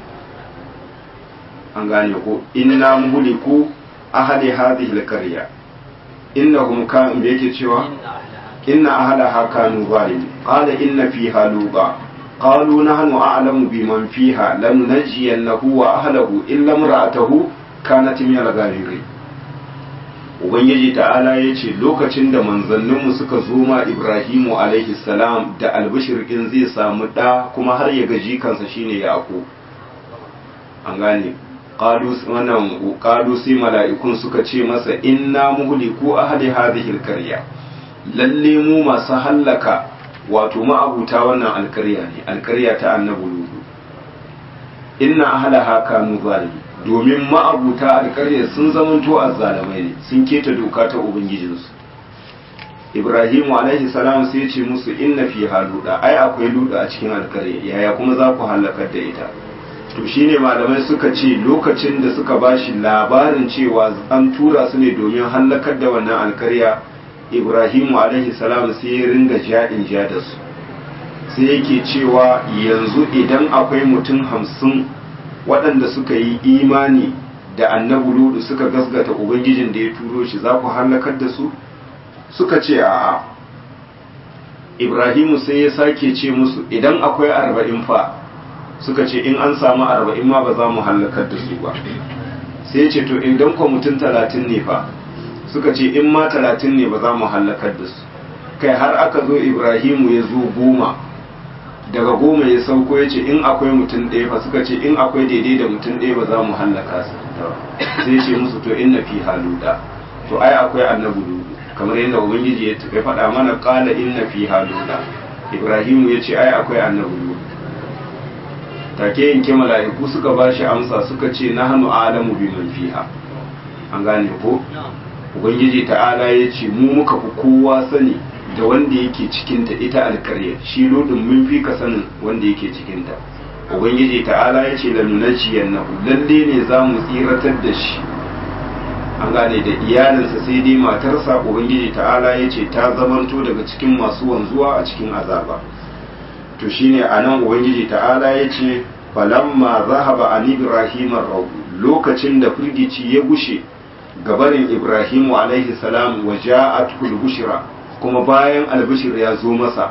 Speaker 1: an gane ko inna muhliku ahli hadhihi al qarya innahum kanu yake cewa inna ahlaha kanu zalimin qala inna fiha luba qalu nahnu a'lamu biman fiha lanunajjiyannahu wa ahlihi illa imra'atahu kanat min al-ghabirin ubangiji ta'ala ya ce lokacin da manzanninmu suka zo ma ibrahimu alaihi salam da albishirkin zai samu ɗa kuma har ya gaji kansa shine yaƙo an gane wannan ƙalu sai mala'ikun suka ce masa inna muhliku ahli hadhihi alqarya lalle mu masu hallaka wato ma'abuta wannan alƙarya ne alƙarya ta annabi lutu inna ahlaha kanu zalimin domin ma'abuta alƙarya sun zamanto azzalamai ne sun keta doka ta ubangijinsu ibrahimu alaihi salam sai ce musu inna fi haluda ai akwai luda a cikin alƙarya yaya kuma za ku halakar da ita to shine malamai suka ce lokacin da suka bashi labarin cewa an tura su ne domin halakar da wannan alƙarya ibrahimu alaihi salam sai ya ringa ja'in ja da su sai yake cewa yanzu idan akwai mutum hamsin waɗanda suka yi imani da annabi ludu suka gasgata ubangijin da ya turo shi za ku halakar da su suka ce a'a ibrahimu sai ya sake ce musu idan akwai arba'in fa suka ce in an samu arba'in ma ba za mu halakar da su ba sai ya ce to idan kwa mutum talatin ne fa suka ce in ma talatin ne ba za mu halakar da su kai har aka zo ibrahimu ya zo goma daga goma ya sauko ya ce in akwai mutum ɗaya fa suka ce in akwai daidai da mutum ɗaya ba za mu hallaka su sai ce musu to inna fi haluda to ai akwai annabi ludu kamar yadda ubangiji ya faɗa mana qala inna fi haluda ibrahimu ya ce ai akwai annabi ludu take yanke mala'iku suka ba shi amsa suka ce nahnu a'lamu biman fiha an gane ko ubangiji ta'ala ya ce mu muka fi kowa sani da wanda yake cikinta ita alkarya shi lodin mun fi ka sanin wanda yake cikinta ubangiji ta'ala ya ce lanunaciyan nahu lalle ne za mu tsiratar da shi an gane da iyalinsa sai dai matarsa ubangiji ta'ala ya ce ta zamanto daga cikin masu wanzuwa a cikin azaba to shine a nan ubangiji ta'ala ya ce falamma zahaba an ibrahim lokacin da firgici ya gushe gabarin ibrahimu alaihi salam wa ja'atul bushra kuma bayan albishir ya zo masa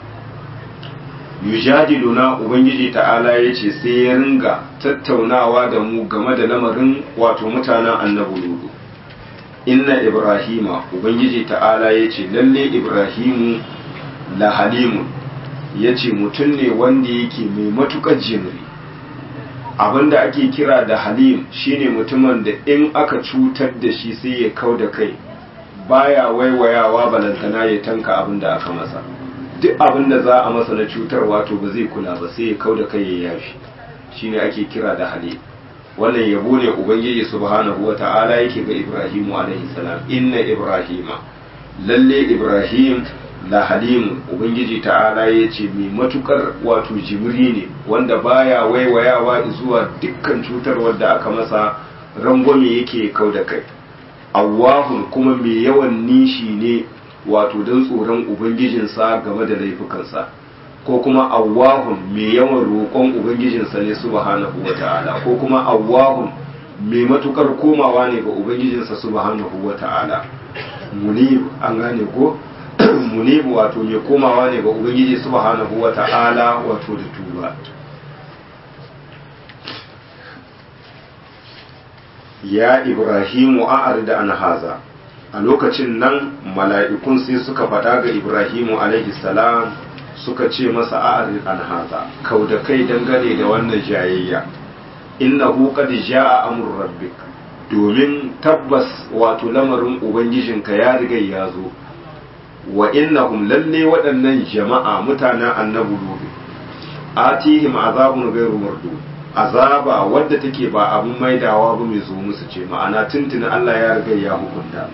Speaker 1: yujadiluna ubangiji ta'ala ya ce sai ya ringa tattaunawa da mu game da lamarin wato mutanen annabi ludu inna ibrahima ubangiji ta'ala ya ce lalle ibrahimu la halimun ya ce mutum ne wanda yake mai matukar jimri abinda ake kira da halim shine mutumin da in aka cutar da shi sai ya kau da kai baya waiwayawa balantana ya tanka abin da aka masa duk abin da za a masa na cutar wato ba zai kula ba sai ya kau da kai ya yafi shine ake kira da hali wannan yabo ne ubangiji subhanahu wata'ala yake ga ibrahimu alaihi salam inna ibrahima lalle ibrahim la halimu ubangiji ta'ala ya ce mai matukar wato jimri ne wanda baya waiwayawa zuwa dukkan cutar wadda aka masa rangwame yake kau da kai awahun kuma mai yawan nishi ne wato don tsoron ubangijinsa game da laifukansa ko kuma awahun mai yawan roƙon ubangijinsa ne subhanahu wa ta'ala ko kuma awahun mai matukar komawa ne ga ubangijinsa subhanahu wa ta'ala munib an gane ko munib wato mai komawa ne ga ubangiji subhanahu wa ta'ala wato da tuba ya ibrahimu a da an haza a lokacin nan mala'ikun sai suka faɗa ga ibrahimu alaihi salam suka ce masa a an haza kau da kai dangane da wannan jayayya innahu qad jaa amru rabbik domin tabbas wato lamarin ubangijinka ya riga ya zo wa innahum lalle waɗannan jama'a mutanen annabi lutu atihim azabun ghairu mardud azaba wadda take ba abin maidawa ba mai zo musu ce ma'ana tuntuni Allah ya riga ya hukunta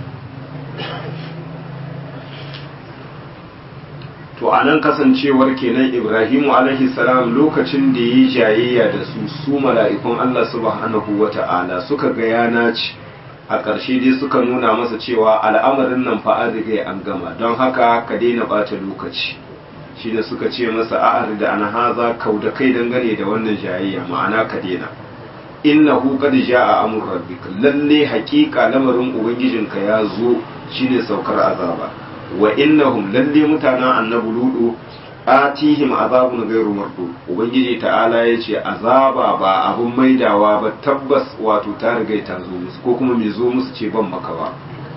Speaker 1: to anan kasancewar kenan Ibrahimu alaihi salam lokacin da yi jayayya da su su mala'ikun Allah subhanahu wata'ala suka ga yana ci a ƙarshe dai suka nuna masa cewa al'amarin nan fa an riga an gama don haka ka daina ɓata lokaci shi da suka ce masa a'ar da an haza kau da kai dangane da wannan jayayya ma'ana ka daina innahu qad jaa amur rabbika lalle haƙiƙa lamarin ubangijinka ya zo shine saukar azaba wa innahum lalle mutanen annabi ludu atihim azabun gairu mardu ubangiji ta'ala ya ce azaba ba abun maidawa ba tabbas wato ta riga ta zo musu ko kuma mai zo musu ce ban maka ba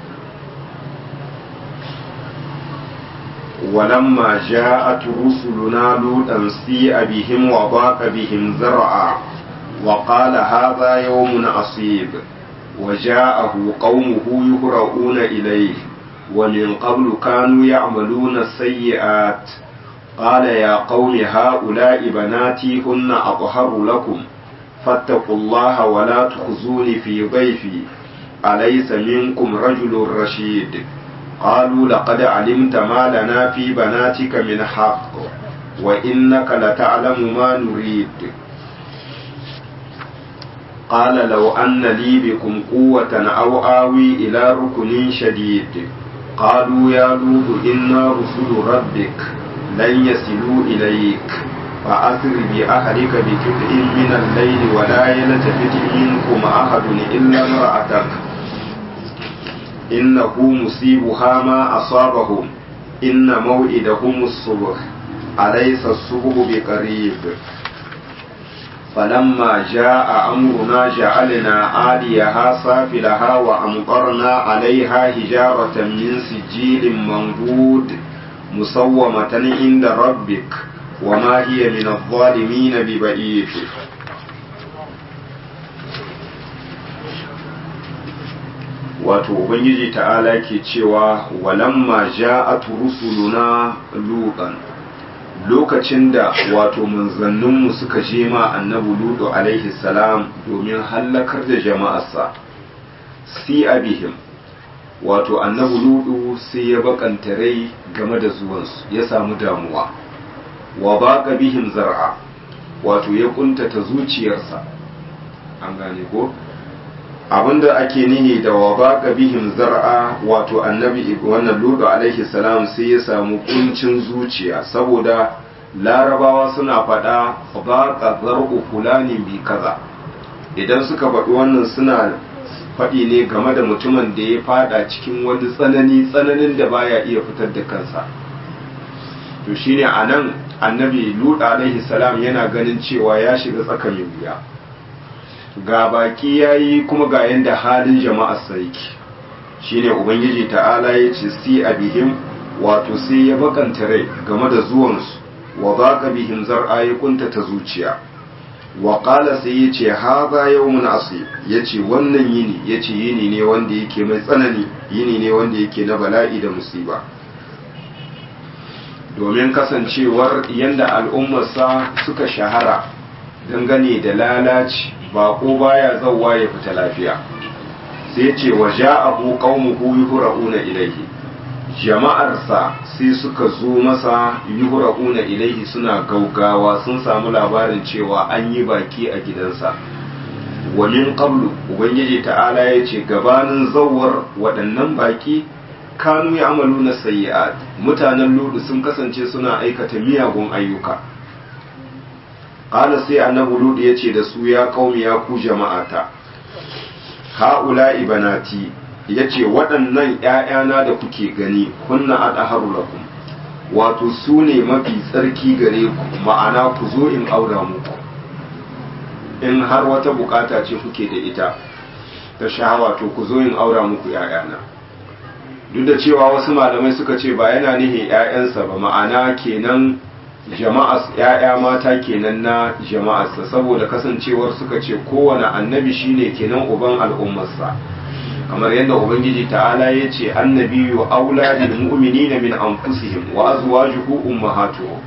Speaker 1: ولما جاءت رسلنا لوطا سيء بهم وضاق بهم زرعا وقال هذا يوم عصيب وجاءه قومه يهرؤون إليه ومن قبل كانوا يعملون السيئات قال يا قوم هؤلاء بناتي هن أطهر لكم فاتقوا الله ولا تخزوني في ضيفي أليس منكم رجل رشيد قالوا لقد علمت ما لنا في بناتك من حق وإنك لتعلم ما نريد قال لو أن لي بكم قوة أو آوي إلى ركن شديد قالوا يا لوط إنا رسل ربك لن يصلوا إليك فأسر بأهلك بقطع من الليل ولا يلتفت منكم أحد إلا امرأتك إنه مصيبها ما أصابهم إن موئدهم الصبح أليس الصبح بقريب فلما جاء أمرنا جعلنا عاليها سافلها وأمطرنا عليها حجارة من سجيل منضود مسومة عند ربك وما هي من الظالمين ببعيد wato ubangiji ta'ala ke cewa walamma ja'at rusuluna lutan lokacin da wato manzanninmu suka je ma annabi lutu alaihi salam domin hallakar da jama'arsa si abihim wato annabi lutu sai ya bakanta rai game da zuwansu ya samu damuwa wa baka bihim zar'a wato ya kuntata zuciyarsa an gane ko abinda ake nihi da wa baka bihim zar'a wato annabi wannan lutu alaihi salam sai ya samu kuncin zuciya saboda larabawa suna faɗa baka zar'u fulani bi kaza idan suka faɗi wannan suna faɗi ne game da mutumin da ya fada cikin wani tsanani tsananin da baya iya fitar da kansa to shine anan annabi lutu alaihi salam yana ganin cewa ya shiga tsakanin wuya ga baki ya yi kuma ga yadda halin jama'ar sarki shine ubangiji ta'ala ya ce si a bihim wato sai ya bakanta rai game da zuwansu wa baka bihim zar'a ya kunta ta zuciya wa qala sai ya ce haza yawmun asib ya ce wannan yini ya ce yini ne wanda yake mai tsanani yini ne wanda yake na bala'i da musiba domin kasancewar yadda al'ummarsa suka shahara dangane da lalaci bako baya zauwa ya fita lafiya sai ce wa ja'ahu qaumuhu yuhra'una ilayhi jama'arsa sai suka zo masa yuhra'una ilayhi suna gaugawa sun samu labarin cewa an yi baki a gidansa wa min qablu ubangiji ta'ala ya ce gabanin zawar waɗannan baki kanu ya amalu na sayyi'at mutanen ludu sun kasance suna aikata miyagun ayyuka qala sai annabi ludu ya ce da su ya qaumi ya ku jama'ata ha'ula ibanati ya ce waɗannan ‘ya'yana da kuke gani kunna adharu lakum wato su ne mafi tsarki gare ku ma'ana ku zo in aura muku in har wata bukata ce kuke da ita ta shahawa to ku zo in aura muku ‘ya'yana duk da cewa wasu malamai suka ce ba yana nihin ‘ya'yansa ba ma'ana kenan jama'as ‘ya'ya mata kenan na jama'arsa saboda kasancewar suka ce kowane annabi shine kenan uban al'ummarsa kamar yadda ubangiji ta'ala ya ce annabiyu aula lil mu'minina min anfusihim wa azwajuhu ummahatuhum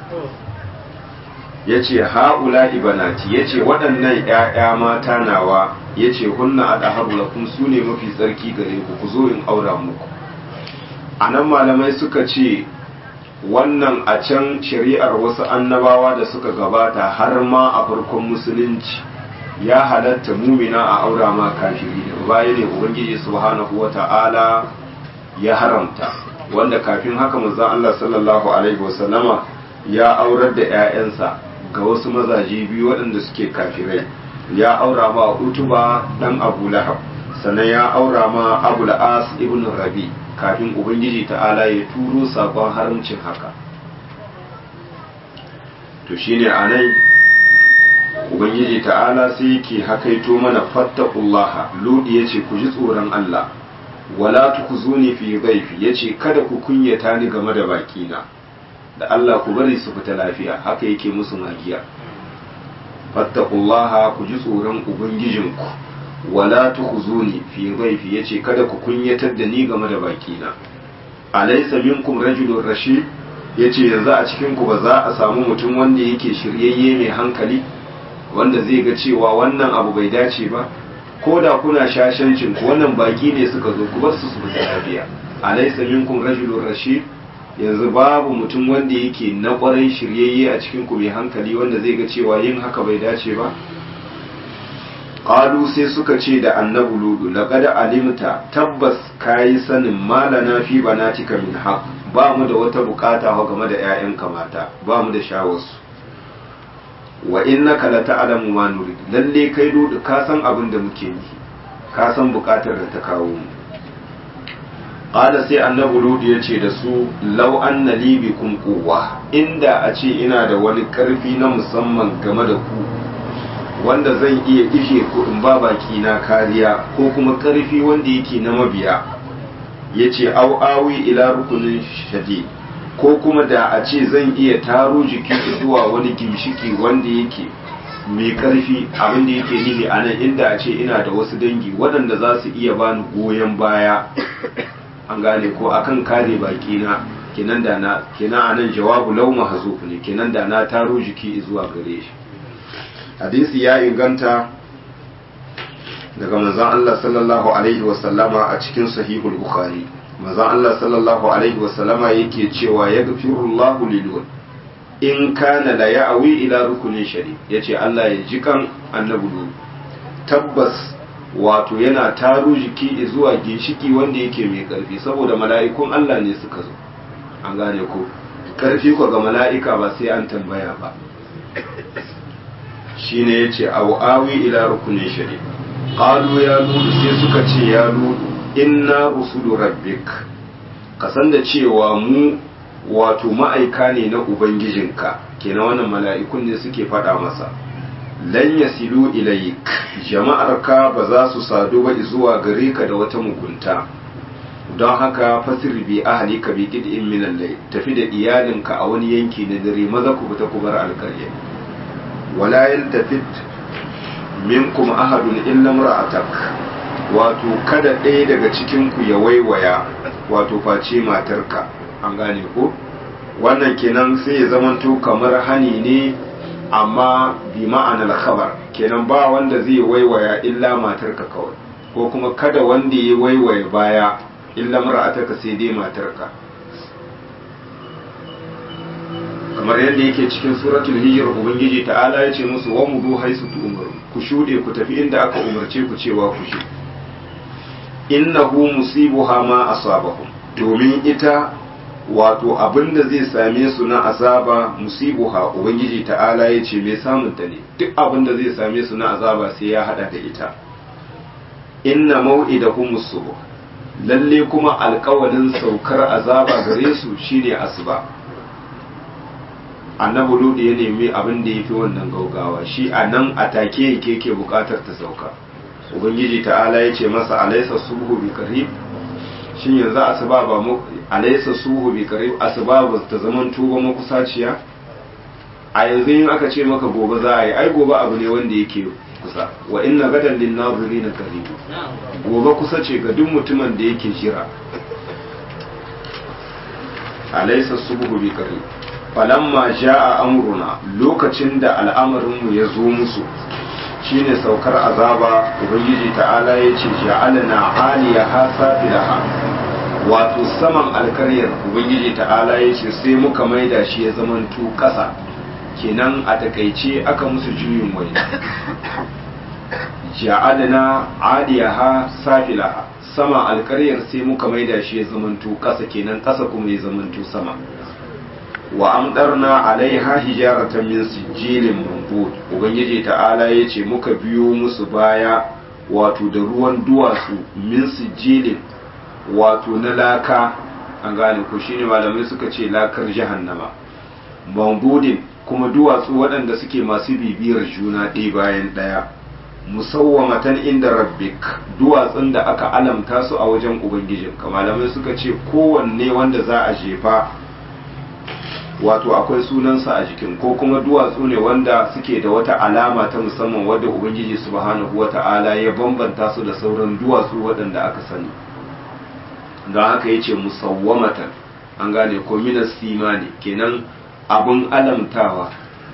Speaker 1: yace haula ibanati yace waɗannan ƴaƴa mata nawa yace hunna adaharu lakum sune mafi tsarki gare ku ku zo in aura muku anan malamai suka ce wannan a can shari'ar wasu annabawa da suka gabata har ma a farkon musulunci ya halatta mumina a aura ma kafiri da baya ne ubangiji subhanahu wata'ala ya haramta wanda kafin haka manzon Allah sallallahu alaihi wasallama ya aurar da 'ya'yansa ga wasu mazaje biyu waɗanda suke kafirai ya aura ma utuba dan abu lahab sannan ya aura ma abu as ibn rabi kafin ubangiji ta'ala ya turo sakon haramcin haka to shine anan ubangiji ta'ala sai yake hakaito mana fattaqullaha ludi yace ku ji tsoron Allah wala tukuzuni fi dhaifi yace kada ku kunyata ni game da bakina da Allah ku bari su fita lafiya haka yake musu magiya fattaqullaha ku ji tsoron ubangijinku wala tukhuzuni fi dhaifi yace kada ku kunyatar da ni game da bakina alaysa minkum rajulun rashid yace yanzu a cikin ku ba za a samu mutum wanda yake shiryayye mai hankali wanda zai ga cewa wannan abu bai dace ba ko da kuna shashancin ku wannan baki ne suka zo ku bar su su fita lafiya alaysa minkum rajulun rashid yanzu babu mutum wanda yake na kwarai shiryayye a cikin ku mai hankali wanda zai ga cewa yin haka bai dace ba qalu sai suka ce da annabi ludu laqad alimta tabbas kayi sanin malana fi banatika min haq ba mu da wata bukata wa game da ƴaƴanka mata ba mu da shawarsu wa innaka la ta'lamu ma nurid lalle kai ludu ka san abin da muke yi ka san bukatar da ta kawo mu qala sai annabi ludu ya ce da su law anna li bikum quwwa inda a ce ina da wani karfi na musamman game da ku wanda zan iya ishe ku in ba baki na kariya ko kuma karfi wanda yake na mabiya yace au awi ila rukunin shadi ko kuma da a ce zan iya taro jiki zuwa wani gimshiki wanda yake mai karfi abin da yake nihi a nan inda a ce ina da wasu dangi waɗanda za su iya bani goyon baya an gane ko akan kare baki na kenan da na kenan anan jawabu law mahzuf ne kenan da na taro jiki zuwa gare shi hadisi ya inganta daga manzon Allah sallallahu alaihi wa sallama a cikin sahihul bukhari manzon Allah sallallahu alaihi wa sallama yake cewa yaghfirullahu lil in kana la ya'wi ila rukunin shari yace Allah ya ji kan annabi tabbas wato yana taro jiki zuwa ginshiki wanda yake mai karfi saboda mala'ikun Allah ne suka zo an gane ko karfi ko ga mala'ika ba sai an tambaya ba shine yace aw awi ila rukunin shari qalu ya ludu sai suka ce ya ludu inna rusulu rabbik kasan da cewa mu wato ma'aika ne na ubangijinka kenan wannan mala'ikun ne suke faɗa masa lan yasilu ilayk jama'arka ba za su sadu ba zuwa gare ka da wata mugunta don haka fasir bi ahlika bi qid'in min al-layl tafi da iyalinka a wani yanki na dare maza ku fita ku bar alƙarya wala yaltafit minkum ahadun illa imra'atak wato kada ɗaya daga cikin ku ya waiwaya wato face matarka an gane ko wannan kenan sai ya zamanto kamar hani ne amma bi ma'anar khabar kenan ba wanda zai waiwaya illa matarka kawai ko kuma kada wanda ya waiwaye baya illa mar'atarka sai dai matarka kamar yadda yake cikin suratul hijr ubangiji ta'ala ya ce musu wa mudu haisu tu'maru ku shude ku tafi inda aka umarce ku cewa ku shi innahu musibuha ma asabahum domin ita wato abin da zai same su na azaba musibuha ubangiji ta'ala ya ce mai samun ta ne duk abin da zai same su na azaba sai ya hada da ita inna mau'idahum subh lalle kuma alkawalin saukar azaba gare su shine asuba annabi ludu ya nemi abin da yafi wannan gaugawa shi a nan a take yake ke bukatar ta sauka ubangiji ta'ala ya ce masa alaysa subhu bi qarib shin yanzu asuba ba mu alaysa suhu bi qarib asuba ba ta zaman tuba makusaciya a yanzu in aka ce maka gobe za a yi ai gobe abu ne wanda yake kusa wa inna gadan lin nazirin qarib gobe kusa ce ga duk mutumin da yake jira alaysa suhu bi qarib falamma jaa amruna lokacin da al'amarin mu ya zo musu shine saukar azaba ubangiji ta'ala ya ce ja'alna aliyaha safilaha wato saman alkaryar ubangiji ta'ala ya ce sai muka maida shi ya zamanto ƙasa kenan a takaice aka musu juyin wani ja'alna aliyaha safilaha sama alkaryar sai muka maida shi ya zamanto ƙasa kenan ƙasa kuma ya zamanto sama wa amdarna alaiha hijaratan min sijilin manbud ubangiji ta'ala yace muka biyo musu baya wato da ruwan duwatsu min sijilin wato na laka an gane ko shine malamai suka ce lakar jahannama manbudin kuma duwatsu waɗanda suke masu bibiyar juna ɗaya bayan ɗaya musawwamatan inda rabbik duwatsun da aka alamta su a wajen ubangijin malamai suka ce kowanne wanda za a jefa wato akwai sunansa a jikin ko kuma duwatsu ne wanda suke da wata alama ta musamman wadda ubangiji subhanahu wata'ala ya bambanta su da sauran duwatsu waɗanda aka sani don haka yace musawwamatan an gane ko minas simani kenan abun alamtawa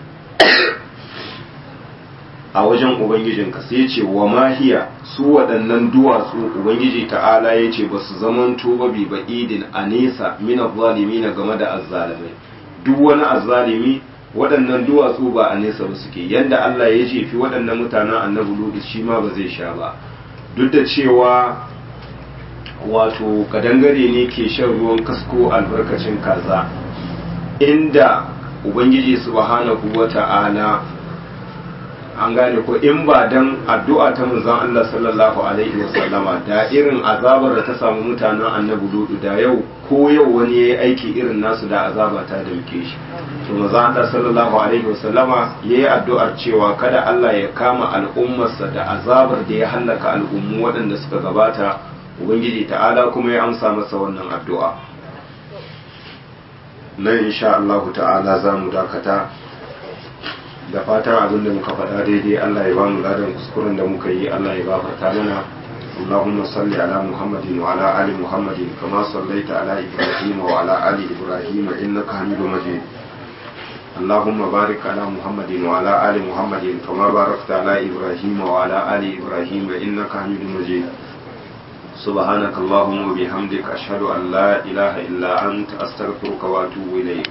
Speaker 1: a wajen ubangijinka sai ce wa mahiya su waɗannan duwatsu ubangiji ta'ala ya ce ba su zaman tuba bi ba idin a nesa mina zalimi na game da azzalimai duk wani azzalimi waɗannan duwatsu ba a nesa ba suke yadda Allah ya jefi waɗannan mutanen annabi ludu shi ma ba zai sha ba duk da cewa wato kadangare ne ke shan ruwan kasko albarkacin kaza inda ubangiji subhanahu wata'ala an gane ko in ba dan addu'a ta manzon Allah sallallahu alaihi wasallama da irin azabar da ta samu mutanen annabi ludu da yau ko yau wani yayi aiki irin nasu da azaba ta dauke shi to manzon Allah sallallahu alaihi wasallama yayi addu'ar cewa kada Allah ya kama al'ummarsa da azabar da ya hallaka al'ummu waɗanda suka gabata ubangiji ta'ala kuma ya amsa masa wannan addu'a nan insha Allah ta'ala za mu dakata da fatan abin da muka faɗa daidai Allah ya ba mu ladan kuskuren da muka yi Allah ya gafarta mana اللهم صل على محمد وعلى آل محمد كما صليت على إبراهيم وعلى آل إبراهيم إنك حميد مجيد اللهم بارك على محمد وعلى آل محمد كما باركت على إبراهيم وعلى آل إبراهيم إنك حميد مجيد سبحانك اللهم وبحمدك أشهد أن لا إله إلا أنت أستغفرك وأتوب إليك